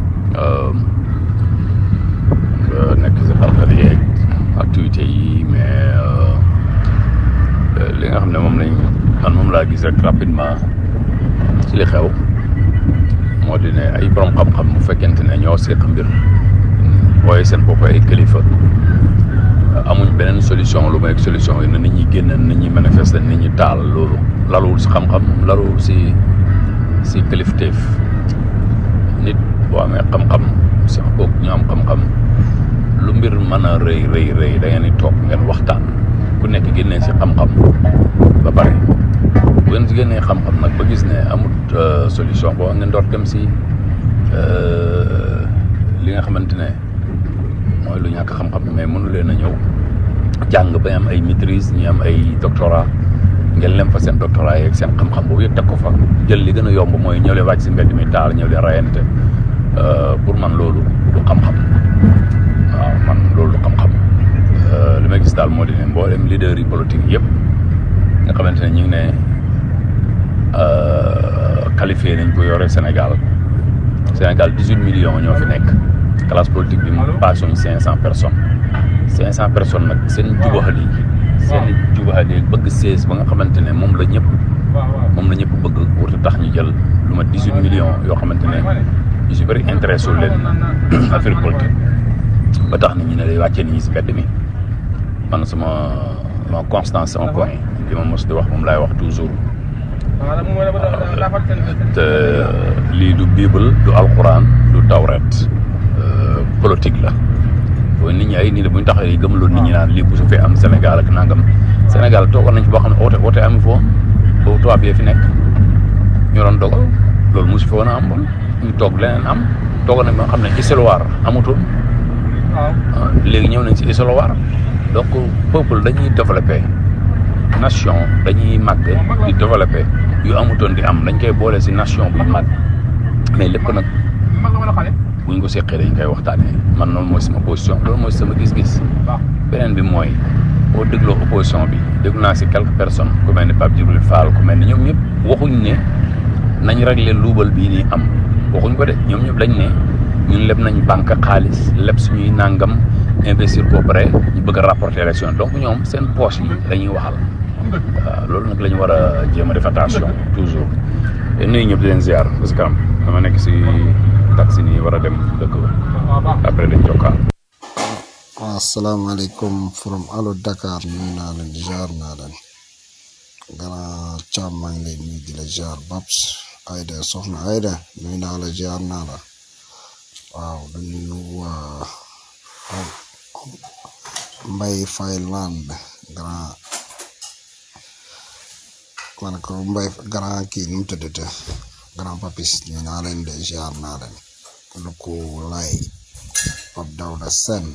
nga nekk si xarxar yeeg activité yi mais euh, li nga xam ne moom lañ man moom laa gis rek rapidement ci li xew moo di ne ay borom xam-xam bu fekkente ne ñoo seq mbir waaye seen bopp ay kilifa amuñ beneen solution lu may solution yi ne nit ñi génn nit ñi manifester nit ñi taal loolu laluwul si xam-xam laluwul si si kilifteef nit boo amee xam-xam sax boog ñu am xam-xam lu mbir mën a rëy rëy rëy da ngeen di toog ngeen waxtaan ku nekk génnee si xam-xam ba pare bu ngeen si génnee xam-xam nag ba gis ne amut euh, solution boo ngeen door dem si euh, li nga xamante ne mooy lu ñàkk xam-xam mais mënu leen a ñëw jàng ba am ay maîtrise ñi am ay doctorat ngeen lem fa seen doctorat yeeg seen xam-xam boobu yëpp teg ko fa jël li gën a yomb mooy ñëw leen wàcc si mbedd mi taal ñëw leen rayante pour man loolu du xam-xam waaw man loolu du xam-xam li may gis daal moo di ne mboolem leader yi politique yëpp nga xamante ne ñu ngi ne qualifié nañ ko yore Sénégal Sénégal dix huit millions ñoo fi nekk classe politique bi mu passé ñu cinq cent personnes cinq cent personnes nag seen jubaxal yi seen jubaxal yi bëgg seize ba nga xamante ne moom la ñëpp moom la ñëpp bëgg warta tax ñu jël lu ma dix huit millions yoo xamante ne ñu si bëri intéressé wu leen affaire politique ba tax nit ñi ne day wàccee nit ñi si mbedd mi man sama sama constance sama point li ma mos di wax moom laay wax toujours te lii du bible du alquran du tawret politique la booy nit ñi ay nii la bu ñu taxee gëmaloon nit ñi naan lii bu su fee am Sénégal ak nangam Sénégal toogoon nañ fi boo xam ne oote oote amu foo boobu tubaab yee fi nekk ñu doon dogal loolu mosu fi woon a am bon ñu toog leneen am toogoon nañ ba nga xam ne isoloir amutul léegi ñëw nañ si isoloir donc peuple dañuy développé nation dañuy màgg di développé yu amutoon di am dañ koy boole si nation buy màgg mais lépp nag buñ ko seqee dañ koy waxtaanee man noonu mooy sama position loolu mooy sama gis-gis beneen bi mooy boo dégloo opposition bi déglu naa si quelques personnes ku mel ni Pape Djibril Fall ku mel ni ñoom ñëpp waxuñ ne nañ réglé luubal bii nii am waxuñ ko de ñoom ñëpp dañ ne ñun leb nañ banque xaalis leb suñuy nàngam investir ko pare ñu bëgg a rapporter élection donc ñoom seen poche yi dañuy waxal waaw loolu nag la ñu war a jéem a def attention toujours te nuyu ñëpp di leen ziar parce que am dama nekk si taxi nii war a dem dëkk ba après dañ jokkaal asalaamaaleykum from Allo Dakar nuyu naa leen jaar naa leen grand Thiam maa ngi lay nuyu di la jaar Babs Aïda soxna Aïda nuyu naa la jaar naa la waaw du nuyu waa Mbay Fayland grand man ko Mbay grand kii nu mu tuddate grand papis nuyu naa leen de jaar naa leen lu ko lay Pape Dawda Sen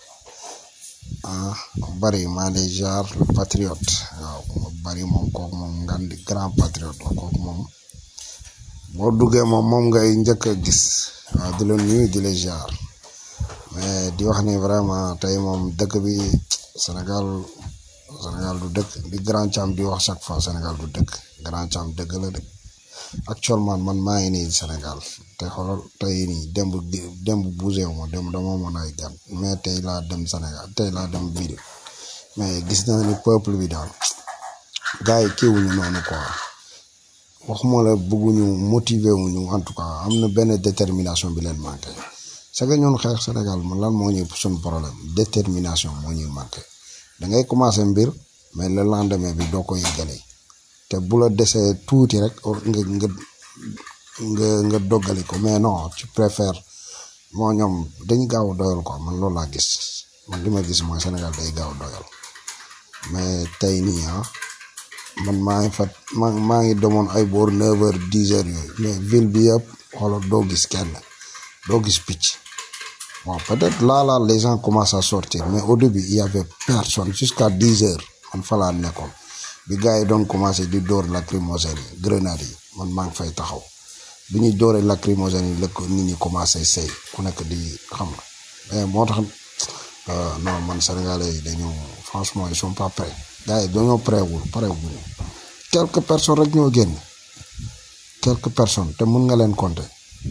ah bari maa lay jaar le patriote waaw bari moom kooku moom ngan di grand patriote la kooku moom boo duggee moom moom ngay njëkk a gis waaw di la nuyu di la jaar mais di wax ni vraiment tey moom dëkk bi Sénégal Sénégal du dëkk di grand Thiam di wax chaque fois Sénégal du dëkk grand Thiam dëgg la de actuellement man maa ngi nii Sénégal te xoolal tey nii démb démb bougé wu ma démb dama mën ay gan mais tey laa dem Sénégal tey laa dem vidéo mais gis naa ni peuple bi daal gars yi kiiwuñu noonu quoi waxuma la bëgguñu motiver wuñu en tout cas am na benn détermination bi leen manqué c'est que ñun xeex Sénégal man lan moo ñuy suñu problème détermination moo ñuy manqué da ngay commencé mbir mais le lendemain bi doo ko yëgale te bu la desee tuuti rek nga nga nga nga doggali ko mais non tu préfères moo ñoom dañu gaaw a doyal quoi man loolu laa gis man li ma gis mooy Sénégal day gaaw a doyal mais tey nii ah man maa ngi fat maa maa ngi demoon ay boor neuf heures dix heures yooyu mais ville bi yëpp xoolal doo gis kenn doo gis picc bon peut-être là là les gens commencent à sortir mais au début il y avait personne jusqu'à dix heures man fa laa nekkoon bi gars yi doon commencé di dóor lacrymogène yi grenade yi man maa ngi fay taxaw bi ñuy dóoree lacrymogène yi la ko nit ñi commencé sey ku nekk di xam nga mais moo tax non man sénégalais yi dañoo franchement ils sont pas prêts gars yi dañoo prêt wul pare wuñu quelques personnes rek ñoo génn quelques personnes te mun nga leen compter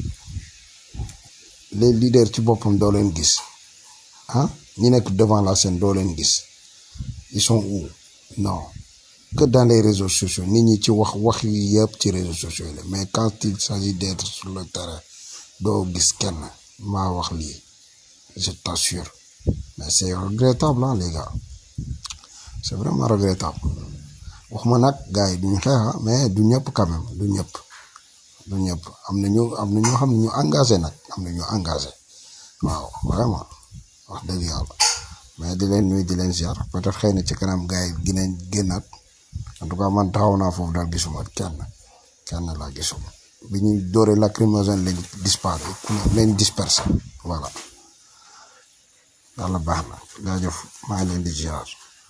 les leaders ci boppam doo leen gis ah ñi nekk devant la scène doo leen gis ils sont où non que dans les réseaux sociaux nit ñi ci wax wax yi yëpp ci réseaux sociaux yi la mais quand il s'agit d'être sur le terrain doo gis kenn maa wax lii je t'assure mais c'est regrettable hein les gars c'est vraiment regrettable waxuma nag gars yi duñu xeexa mais du ñëpp quand même du ñëpp du ñëpp am na ñu am na ñoo xam ne ñu engagé nag am na ñu engagé waaw vraiment wax dëgg yàlla mais di leen nuyu di leen ziar peut-être xëy na ci kanam gars yi ginañ génnaat en tout cas man taxaw naa foofu daal gisuma kenn kenn laa gisuma bi ñuy dóoree lacrymogène lañ disparé ku ne leen dispersé voilà yàlla baax na jaajëf maa ngi leen di ziar.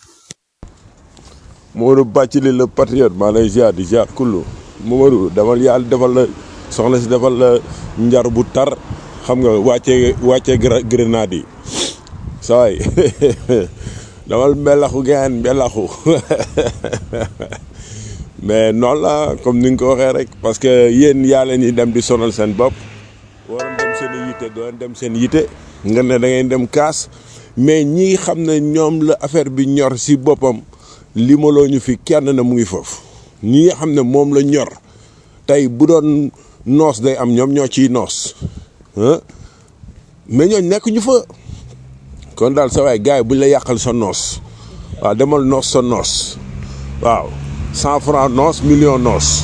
Modou Bathily le patriote maa lay ziar di ziar kullu Momadou demal yàlla defal la soxna si defal la njar bu tar xam nga wàccee wàccee grenade yi sawaay damal mbelaxu geen mbelaxu mais noonu la comme ni nga ko waxee rek parce que yéen yaa leen di dem di sonal seen bopp waroon dem seen i yitte doon dem seen yitte nga ne da ngay dem kaas mais ñi xam ne ñoom la affaire bi ñor si boppam li ma loo ñu fi kenn na mu ngi foofu ñi nga xam ne moom la ñor tey bu doon noos day am ñoom ñoo ciy noos mais ñooñ nekk ñu fa kon daal sa waay gars yi buñ la yàqal sa noos waaw demal noos sa noos waaw cent franc noos million noos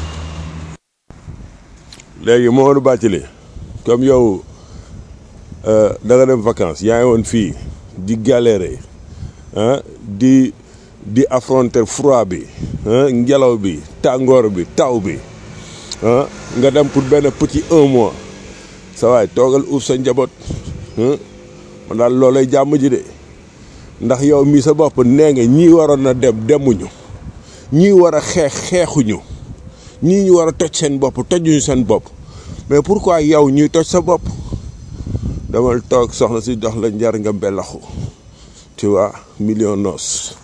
léegi Mamadou Bathily comme yow da nga dem vacances yaa ngi woon fii di galérer ah di di affronter froid bi ngelaw bi tàngoor bi taw bi ah nga dem pour benn petit un mois sa waay toogal uuf sa njaboot man daal loolay jàmm ji de ndax yow mii sa bopp nee nga ñii waroon na dem demuñu ñii war a xeex xeexuñu ñii ñu war a toj seen bopp tojuñu seen bopp mais pourquoi yow ñuy toj sa bopp damal toog soxna si dox la njar nga mbelaxu tu vois million noos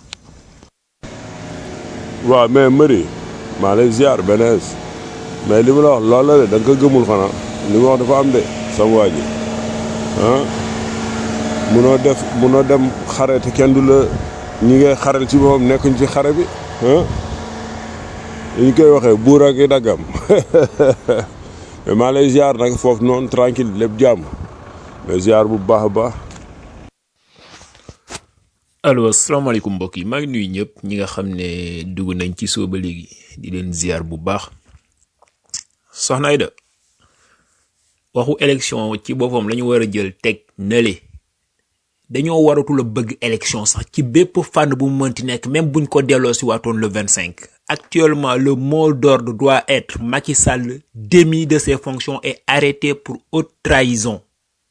waaw mais Marie maa lay ziar benees mais li ma la wax loolu la de da nga ko gëmul xanaa li ma wax dafa am de sama waa ji ah munoo def munoo dem xare te kenn du la ñi ngay xaral ci moom nekkuñ ci xare bi ah li ñu koy waxee buur ak i daggam mais maa lay ziar nag foofu noonu tranquille lépp jàmm mais ziar bu baax a baax allo asalaamaaleykum mbokk yi maa ngi nuyu ñëpp ñi nga xam ne dugg nañ ci soo ba léegi di leen ziar bu baax soxna Aida waxu élection ci boppam la ñu war a jël teg nële dañoo waratul a bëgg élection sax ci bépp fànn bu mu mënti nekk même buñ ko delloo si waatoon le 25 actuellement le mot d'ordre doit être Macky Sall démis de ses fonctions et arrêté pour haute trahison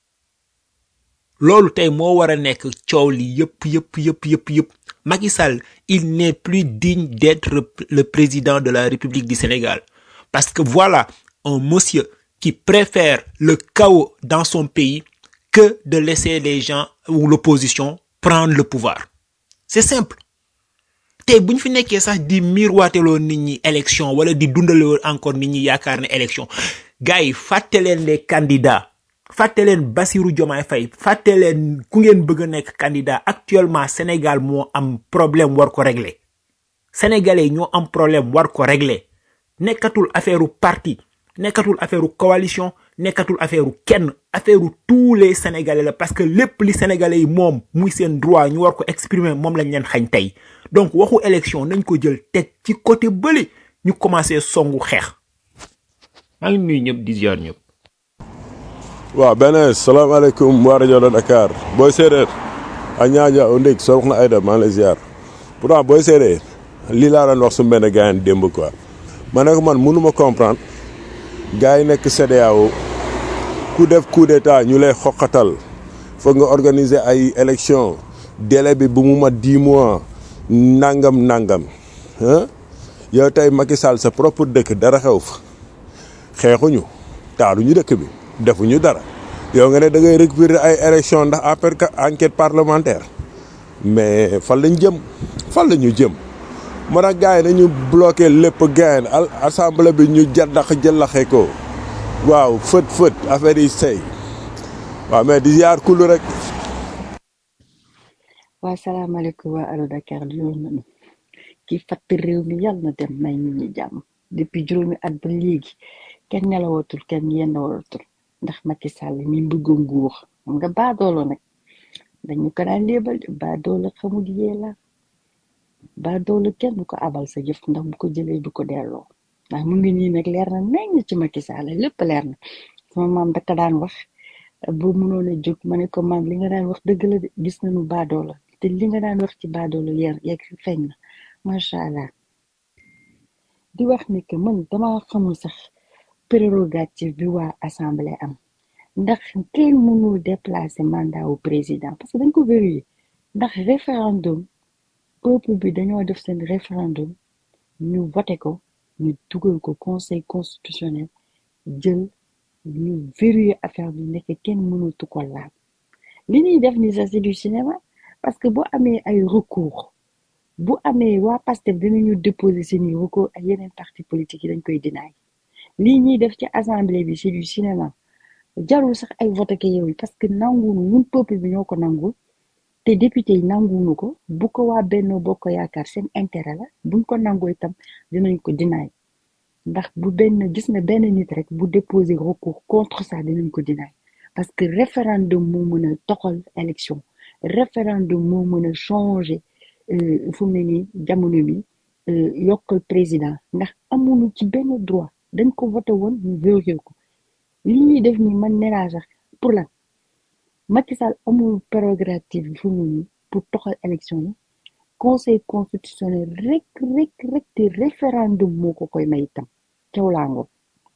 loolu tey moo war a nekk coow li yëpp yëpp yëpp yëpp yëpp Macky Sall il n'est plus digne d'être le président de la République du Sénégal parce que voilà un monsieur qui préfère le chaos dans son pays que de laisser les gens ou l'opposition prendre le pouvoir c'est simple tey bu ñu fi nekkee sax di miirwaateloo nit ñi élection wala di dundaloo encore nit ñi yaakaar ne élection gars yi fàtte leen les candidats fàtte leen Bassirou Diomaye Faye fàtte leen ku ngeen bëgg a nekk candidat actuellement Sénégal moo am problème war ko régler sénégalais yi ñoo am problème war ko régler nekkatul affaire parti nekkatul affaire coalition nekkatul affaire kenn affaire tous les sénégalais la parce que lépp li sénégalais yi moom muy seen droit ñu war ko exprimer moom lañ leen xañ tey donc waxu élection nañ ko jël teg ci côté bële ñu commencé songu xeex maa ngi nuyu ñëpp di ziar ñëpp. waaw beneen salaamaaleykum waa rajo de Dakar booy séeréer a ñaaja o ndég soxna Aida maa ngi lay ziar pourtant booy séeréer lii laa doon wax su benn gars yi démb quoi ma ne ko man mënuma comprendre gars yi nekk CEDEAO ku def coup d'état ñu lay xoqatal foog nga organiser ay élection délai bi bu mu mat dix mois nangam nangam ah yow tey Macky Sall sa propre dëkk dara xew fa xeexuñu taaluñu dëkk bi defuñu dara yow nga ne da ngay récupérer ay élection ndax après enquête parlementaire mais fan lañ jëm fan la ñu jëm moo tax gars yi nañu bloqué lépp gain al assemblée bi ñu jaddax jëllaxe ko waaw fët fët affaire yi sey waaw mais di yaar kullu rek waa salaamaaleykum waa Allo Dakar di yoon nañu ki fatt réew mi yàlla na dem may nit ñi jàmm depuis juróomi at ba léegi kenn nelawatul kenn yendawatul ndax Macky Sall mi bëgg nguur xam nga baadoolo nag dañu ko daan léebal de baadoolo xamul yee la baadoolo kenn du ko abal sa jëf ndax bu ko jëlee du ko delloo ndax mu ngi nii nag leer na nañ ci Macky Sall lépp leer na sama maam daka daan wax bu mënoon a jóg ma ne ko maam li nga daan wax dëgg la de gis nañu baadoolo te li nga daan wax ci baadoolo yeer yeeg feeñ na macha allah di wax ni que man dama xamul sax prérogative bi waa assemblée am ndax kenn mënul déplacer mandat wu président parce que dañ ko verrouillé ndax référendum peuple bi dañoo def seen référendum ñu voté ko ñu dugal ko conseil constitutionnel jël ñu verrouillé affaire bi nekk kenn mënatu ko laal li ñuy def ni sax c'est du cinéma parce que bu amee ay recours bu amee waa Pastef dinañu déposer seeni recours ak yeneen parti politique yi dañ koy dinaay lii ñuy def ci assemblée bi c'est du cinéma jarul sax ay vote ke yow yi parce que nanguwunu ñun peuple bi ñoo ko nangul te député yi nanguwunu ko bu ko waa Benno Bokk Yaakaar seen intérêt la buñ ko nangoo itam dinañ ko dinaay ndax bu benn gis na benn nit rek bu déposer recours contre ça dinañ ko dinaay parce que référendum moo mën a toxal élection référendum moo mën a changer euh, fu mu ne nii jamono bi euh, yokkal président ndax amuñu ci benn droit dañ ko voté woon ñu vérifié ko li ñuy def ni man nee naa sax pour lan Macky Sall amul prérogative bi fu mu ne nii pour toxal élection yi conseil constitutionnel rek rek rek te référendum moo ko koy may itam caw laa ngoog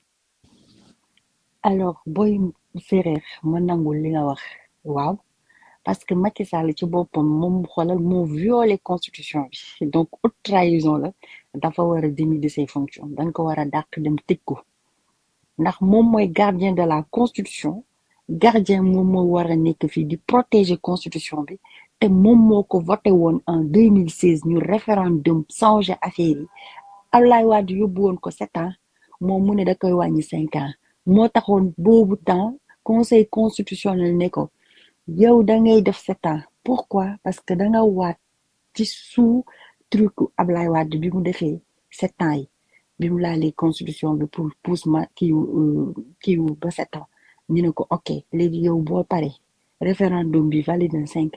alors booy séeréer ma nangul li nga wax waaw parce que Macky Sall ci boppam moom xoolal moo violé constitution bi donc haute trahison la dafa war a démis de ses fonctions dañ ko war a dàq dem tëj ko ndax moom mooy gardien de la constitution gardien moom moo war a nekk fii di protéger constitution bi te moom moo ko voté woon en 2016 ñu référendum changer affaire yi Abdoulaye Wade yóbbu woon ko sept ans moom mu ne da koy wàññi cinq ans moo taxoon boobu temps conseil constitutionnel ne ko yow da ngay def sept ans pourquoi parce que da nga waat ci sous truc Ablaye Wade bi mu defee sept ans yi bi mu laalee constitution bi pour pousse ma kiiw kiiw ba sept ans ñu ne ko ok léegi yow boo pare référendum bi valide na cinq ans yi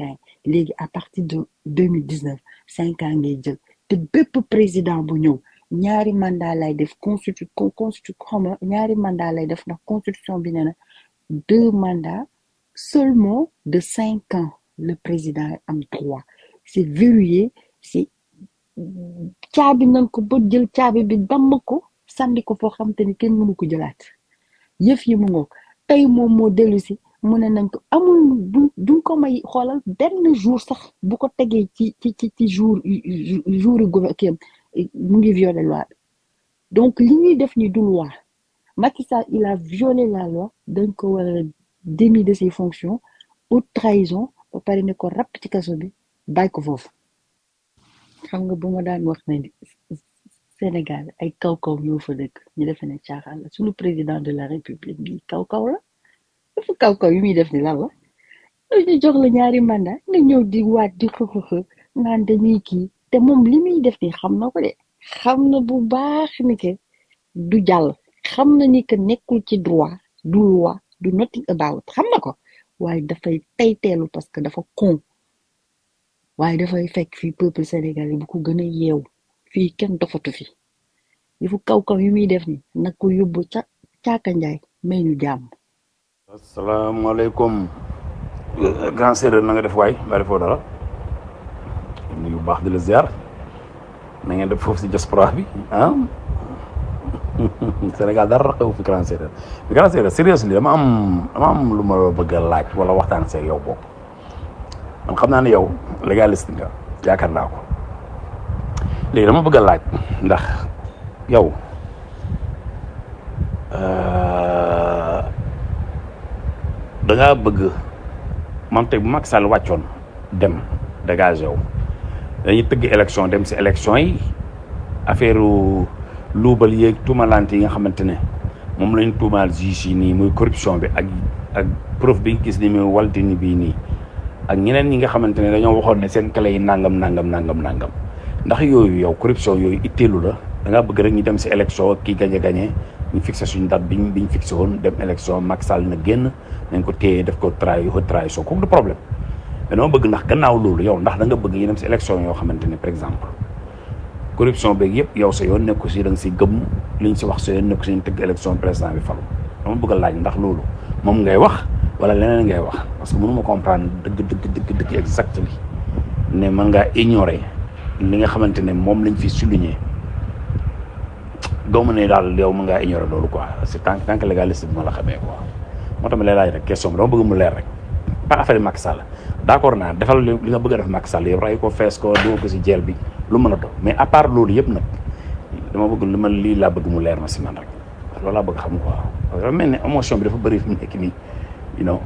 léegi à partir de 2019 cinq ans ngay jël te bépp président bu ñëw ñaari mandat lay def constitu con- constitu xam nga ñaari mandat lay def ndax constitution bi nee na deux mandats seulement de cinq ans le président am droit c'est verrouillé c'est caabi nañ ko ba jël caabi bi damm ko sànni ko foo xam te ni kenn mënu ko jëlaat yëf yi mu ngoog tey moom moo dellu si mu ne nañ ko amul du duñ ko may xoolal benn jour sax bu ko tegee ci ci ci ci jour jour yu gouver kii am, mu ngi violer loi bi donc li ñuy def ni du loi Macky Sall il a violé la loi dañ ko war a démis de ses fonctions haute trahison ba pare ne ko rapp ci kaso bi bàyyi ko foofu xam nga bu ma daan wax ne Sénégal ay kaw-kaw ñoo fa dëkk ñu defe ne caaxaan la suñu président de la république bi kaw-kaw la dafa kaw-kaw yi muy def ni lan la ñu jox la ñaari mandat nga ñëw di waat di xëxëxë naan dañuy kii te moom li muy def ni xam na ko de xam na bu baax ni que du jàll xam na ni que nekkul ci droit du loi du nothing about xam na ko waaye dafay tey teelu parce que dafa con waaye dafay fekk fii peuple sénégalais bu ko gën a yeew fii kenn dofatu fi yëfu kaw-kaw yi muy def ni nag ko yóbbu ca caaka njaay may ñu jàmm asalaamaaleykum grand séeréer na nga def waay mbaa defoo dara nuyu bu baax di la ziar na ngeen def foofu si diaspora bi ah Sénégal dara xew fi grand séeréer bi grand séeréer seriously dama am dama am lu ma bëgg a laaj wala waxtaan seeg yow boobu man xam naa ne yow légaliste nga yaakaar naa ko léegi dama bëgg a laaj ndax yow euh, da ngaa bëgg man tey bu Macky Sall wàccoon dem dégagé yow dañuy tëgg élection dem si élection yi affaire luubal yeeg tuumalante yi nga xamante ne moom lañ tuumaal juge yi nii muy corruption bi ak ak preuve bi gis ni muy waltini bii nii ak ñeneen ñi nga xamante ne dañoo waxoon ne seen clé yi nangam nangam nangam nangam ndax yooyu yow corruption yooyu itteelu la da ngaa bëgg rek ñu dem si élection kii gañe gañe ñu fixé suñu date biñ biñ fixé woon dem élection Macky Sall na génn nañ ko téye def ko trahi haute trahison kooku du problème mais dama bëgg ndax gannaaw loolu yow ndax da nga bëgg ñu dem si élection yoo xamante ne par exemple corruption beeg yëpp yow sa yoon nekku si da nga si gëm liñ si wax sa yoon nekku si ñu tëgg élection président bi falu dama bëgg a laaj ndax loolu moom ngay wax wala leneen ngay wax parce que mënuma comprendre dëgg dëgg dëgg dëgg exactement ne mën ngaa ignorer li nga xamante ne moom lañ fi souligner gawma ne daal yow mën ngaa ignorer loolu quoi c'est tant tant que légaliste bi ma la xamee quoi moo tax ma lay laaj rek question bi dama bëgg mu leer rek pas affaire Macky Sall d'accord naa defal li li nga bëgg a def Macky Sall yow ray ko fees ko doo ko si jeel bi lu mën a doon mais à part loolu yëpp nag dama bëgg li ma lii laa bëgg mu leer ma si man rek loolu laa bëgg xam quoi parce que dafa mel ne émotion bi dafa bëri fi mu nekk nii you know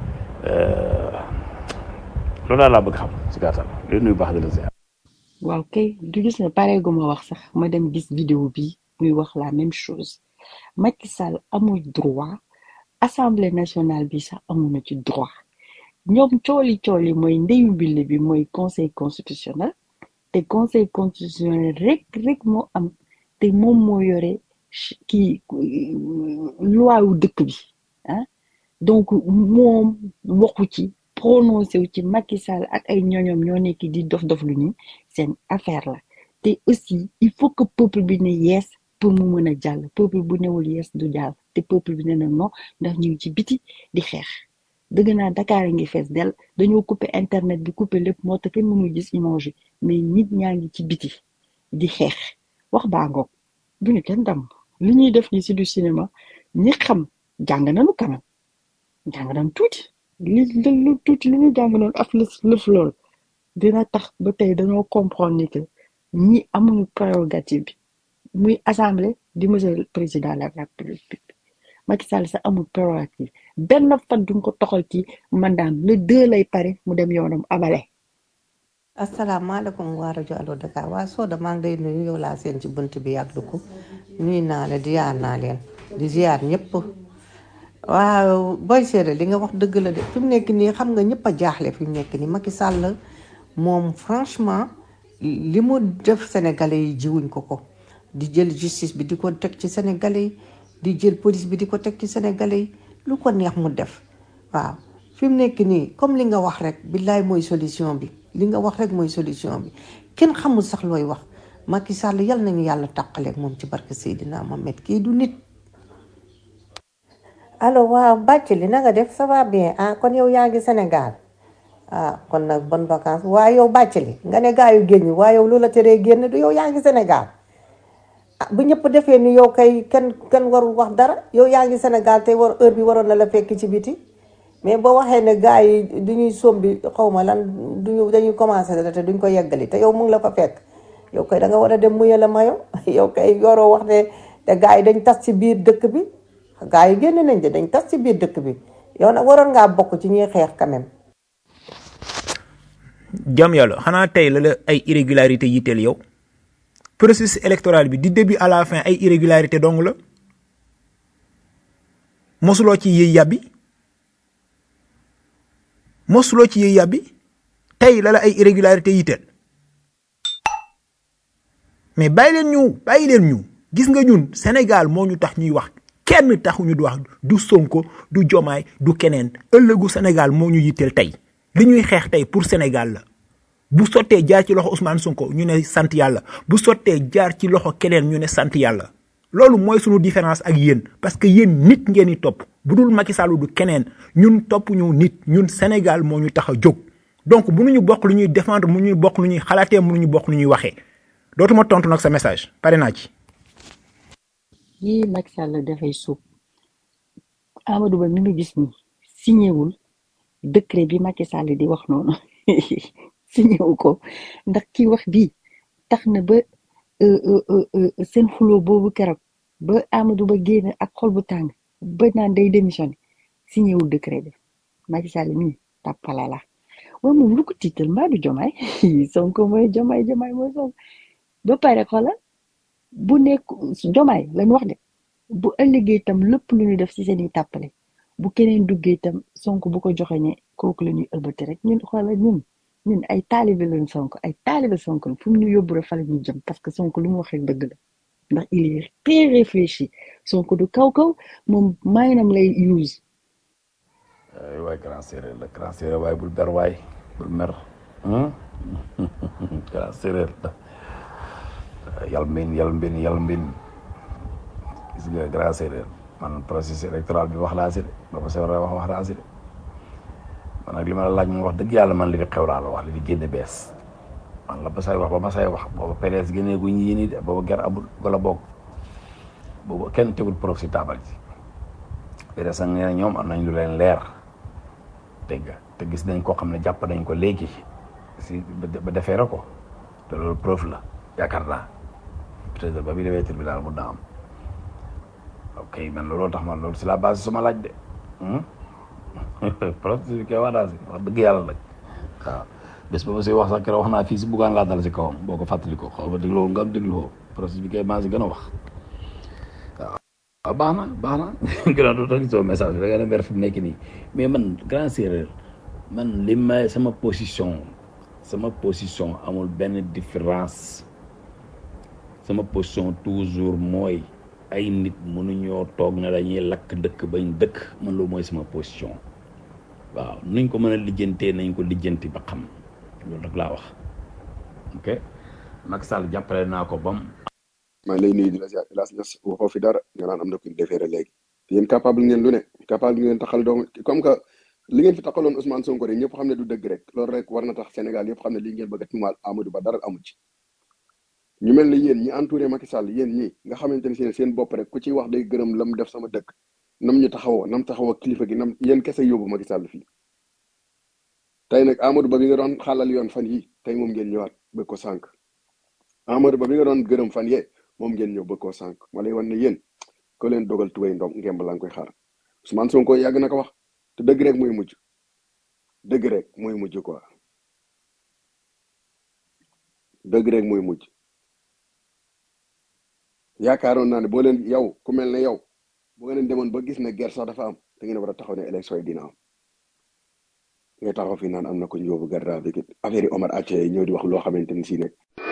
loolu daal laa bëgg xam si gàttal di nuyu baax di la ziar waaw kay du gis ne pareegu ma wax sax ma dem gis vidéo bi muy wax la même chose Macky Sall amul droit assemblée nationale bi sax amuñu ci droit ñoom cooli cooli mooy ndeyu mbili bi mooy conseil constitutionnel te conseil constitutionnel rek rek moo am te moom moo yore ch- kii loi wu dëkk bi ah donc moom waxu ci prononcé wu ci Macky Sall ak ay ñoñom ñoo nekk di dof dof lu ni seen affaire la te aussi il faut que peuple bi ne yees pour mu mën a jàll peuple bu newul yees du jàll te peuple bi ne na non ndax ñu ngi ci biti di xeex dëgg naa Dakar a ngi fees del dañoo coupé internet bi coupé lépp moo tax kenn mënul gis image yi mais nit ñaa ngi ci biti di xeex wax baa ngoog bu ñu kenn dam li ñuy def ni si du cinéma ñi xam jàng nañu quand même jàng nañu tuuti li li lu tuuti li ñu jàng noonu af lëf lëf lool dina tax ba tey dañoo comprendre ni que ñi amuñu prérogative bi muy assemblée di monsieur le président de la république Macky Sall sax amul prérogative benn fan duñ ko toxal ci mandaam le deux lay pare mu dem yoonam abale asalaamaaleykum waa rajo Allo Dakar waa Soda maa ngi lay nuyu yow laa seen ci bunt bi yàgg ko nuyu naa la di yaar naa leen di ziar ñëpp waaw booy séeréer li nga wax dëgg la de fi mu nekk nii xam nga ñëpp a jaaxle fi mu nekk nii Macky Sall moom franchement li mu def sénégalais yi jiwuñ ko ko di jël justice bi di ko teg ci sénégalais yi di jël police bi di ko teg ci sénégalais yi lu ko neex mu def waaw fi mu nekk nii comme li nga wax rek billaay mooy solution bi li nga wax rek mooy solution bi kenn xamul sax looy wax Macky Sall yal nañu yàlla tàqaleeg moom ci barke Seydina Mohamed kii du nit. allo waaw bàcc li na nga def ça va bien ah kon yow yaa ngi Sénégal ah kon nag bonne vacance waaye yow bàcc li nga ne gaa yu génn waaye yow lu la teree génn du yow yaa ngi Sénégal ah bu ñëpp defee ni yow kay kenn kenn warul wax dara yow yaa ngi Sénégal te war heure bi waroon na la fekk ci biti mais boo waxee ne gaa yi du ñuy sombi xaw ma lan duñu dañuy commencé dara te duñ ko yeggali te yow mu ngi la fa fekk yow kay da nga war a dem muye la mayo yow kay yoroo wax ne te gaa yi dañ tas ci biir dëkk bi gaa yi génn nañ de dañ tas ci biir dëkk bi yow nag waroon ngaa bokk ci ñuy xeex quand même. jam yàlla xanaa tey la la ay irrégularité yitteel yow processus électoral bi du début à la fin ay irrégularité dong la mosuloo ci yëy yàbbi mosuloo ci yëy yàbbi tey la la ay irrégularité yitteel mais bàyyi leen ñu bàyyi leen ñu gis nga ñun Sénégal moo ñu tax ñuy wax kenn taxuñu di wax du Sonko du Jomaay du keneen ëllëgu Sénégal moo ñu yitteel tey li ñuy xeex tey pour Sénégal la bu sottee jaar ci loxo Ousmane Sonko ñu ne sant yàlla bu sottee jaar ci loxo keneen ñu ne sant yàlla loolu mooy suñu différence ak yéen parce que yéen nit ngeen di topp bu dul Macky Sall du keneen ñun topp ñu nit ñun Sénégal moo ñu tax a jóg donc bu ñu bokk lu ñuy défendre mu ñuy bokk lu ñuy xalaatee mu ñu bokk lu ñuy waxee dootuma tontu nag sa message pare naa ci. yii Macky Sall dafay suub Amadou Ba mi ngi gis ni signé wul décret bi Macky Sall di wax noonu signé wu ko ndax ki wax bii tax na ba euh, euh, euh, euh, seen xuloo boobu keroog ba Amadou Ba génn ak xol bu tàng ba naan day démissionné signé wul décret bi Macky Sall mii tàppala la waaye moom lu ko tiital mbaa du jomaay Sonko mooy jomaay jomaay mooy Sonko ba pare xoolal bu nekk jomaay lañ wax de bu ëllëgee itam lépp lu ñu def ci seen i tàppale bu keneen duggee itam Sonko bu ko joxeñee kooku la ñuy ëlbati rek ñun xoolal ñun ñun ay taalibe lañ Sonko ay taalibe Sonko la fu mu ñu yóbbu rek fa la ñuy jëm parce que Sonko lu mu wax rek dëgg la ndax il est très réfléchi Sonko du kaw kaw moom maanaam lay use ay waay grand séeréer la grand séeréer waaye bul ber waay bul mer hum? grand séeréer la yal mbin yal mbin yal mbin gis nga grand séeréer man processus électoral bi wax laa si de ba ma sewra wax wax laa si de man nag li ma la laaj moom wax dëgg yàlla man li fi xew laa la wax li fi génne bees man la ba say wax ba ma say wax booba PDS génnee gu ñi nii de booba ger amul wala boog booba kenn tegul prof si taabal ji PDS nag nee na ñoom am nañ lu leen leer dégg nga te gis nañ koo xam ne jàpp nañ ko léegi si ba defeere ko te loolu preuve la yaakaar naa peut-être ba bi demee tribunal mun naa am ok man looloo tax man loolu si la base suma laaj de processus bi koy wax naa si wax dëgg yàlla nag waaw bés ba ma si wax sax keroog wax naa fii si buggaan laa dal si kawam boo ko fàttali ko xaw ma dégloo nga am dégloo processus bi koy maa si gën a wax waaw baax na baax na gën a doon rek soo message bi da nga ne mer fi mu nekk nii mais man grand séeréer man li may sama position sama position amul benn différence sama position toujours mooy ay nit mënuñoo toog ne dañuy lakk dëkk bañ dëkk man loolu mooy sama position waaw nuñ ko mën a lijjantee nañ ko lijjanti ba xam loolu rek laa wax ok Macky Sall jàppale naa ko bam maa ngi lay nuyu di la ziar hélas ñas waxoo fi dara nga naan am na ku ñu defeere léegi yéen capable ngeen lu ne capable ngeen taxal doom comme que li ngeen fi taxaloon Ousmane Sonko rek ñëpp xam ne du dëgg rek loolu rek war na tax Sénégal yëpp xam ne lii ngeen bëgg a tuumaal Amadou Ba dara amu ci ñu mel ni yéen ñi entouré Macky Sall yéen ñi nga xamante ne seen seen bopp rek ku ciy wax day gërëm lam def sama dëkk nam ñu taxawoo nam taxawoo kilifa gi nam yéen kese yóbbu Macky Sall fii tey nag Amadou Ba bi nga doon xaalal yoon fan yi tey moom ngeen ñëwaat bëgg ko sànq Amadou Ba bi nga doon gërëm fan yee moom ngeen ñëw bëgg koo sànq ma lay wan ne yéen ko leen dogal tubéy ndom ngemb laa ngi koy xaar Ousmane Sonko yàgg na ko wax te dëgg rek mooy mujj dëgg rek mooy mujj quoi dëgg rek mooy mujj yaakaaroon naa ne boo leen yow ku mel ne yow bu ngeen demoon ba gis ne guerre sax dafa am da ngeen war a taxaw ne élection yi dina am ngay taxaw fii naan am na ko ñu yóbbu garde à vue affaire yi Omar Atia yi ñëw di wax loo xamante ni si ne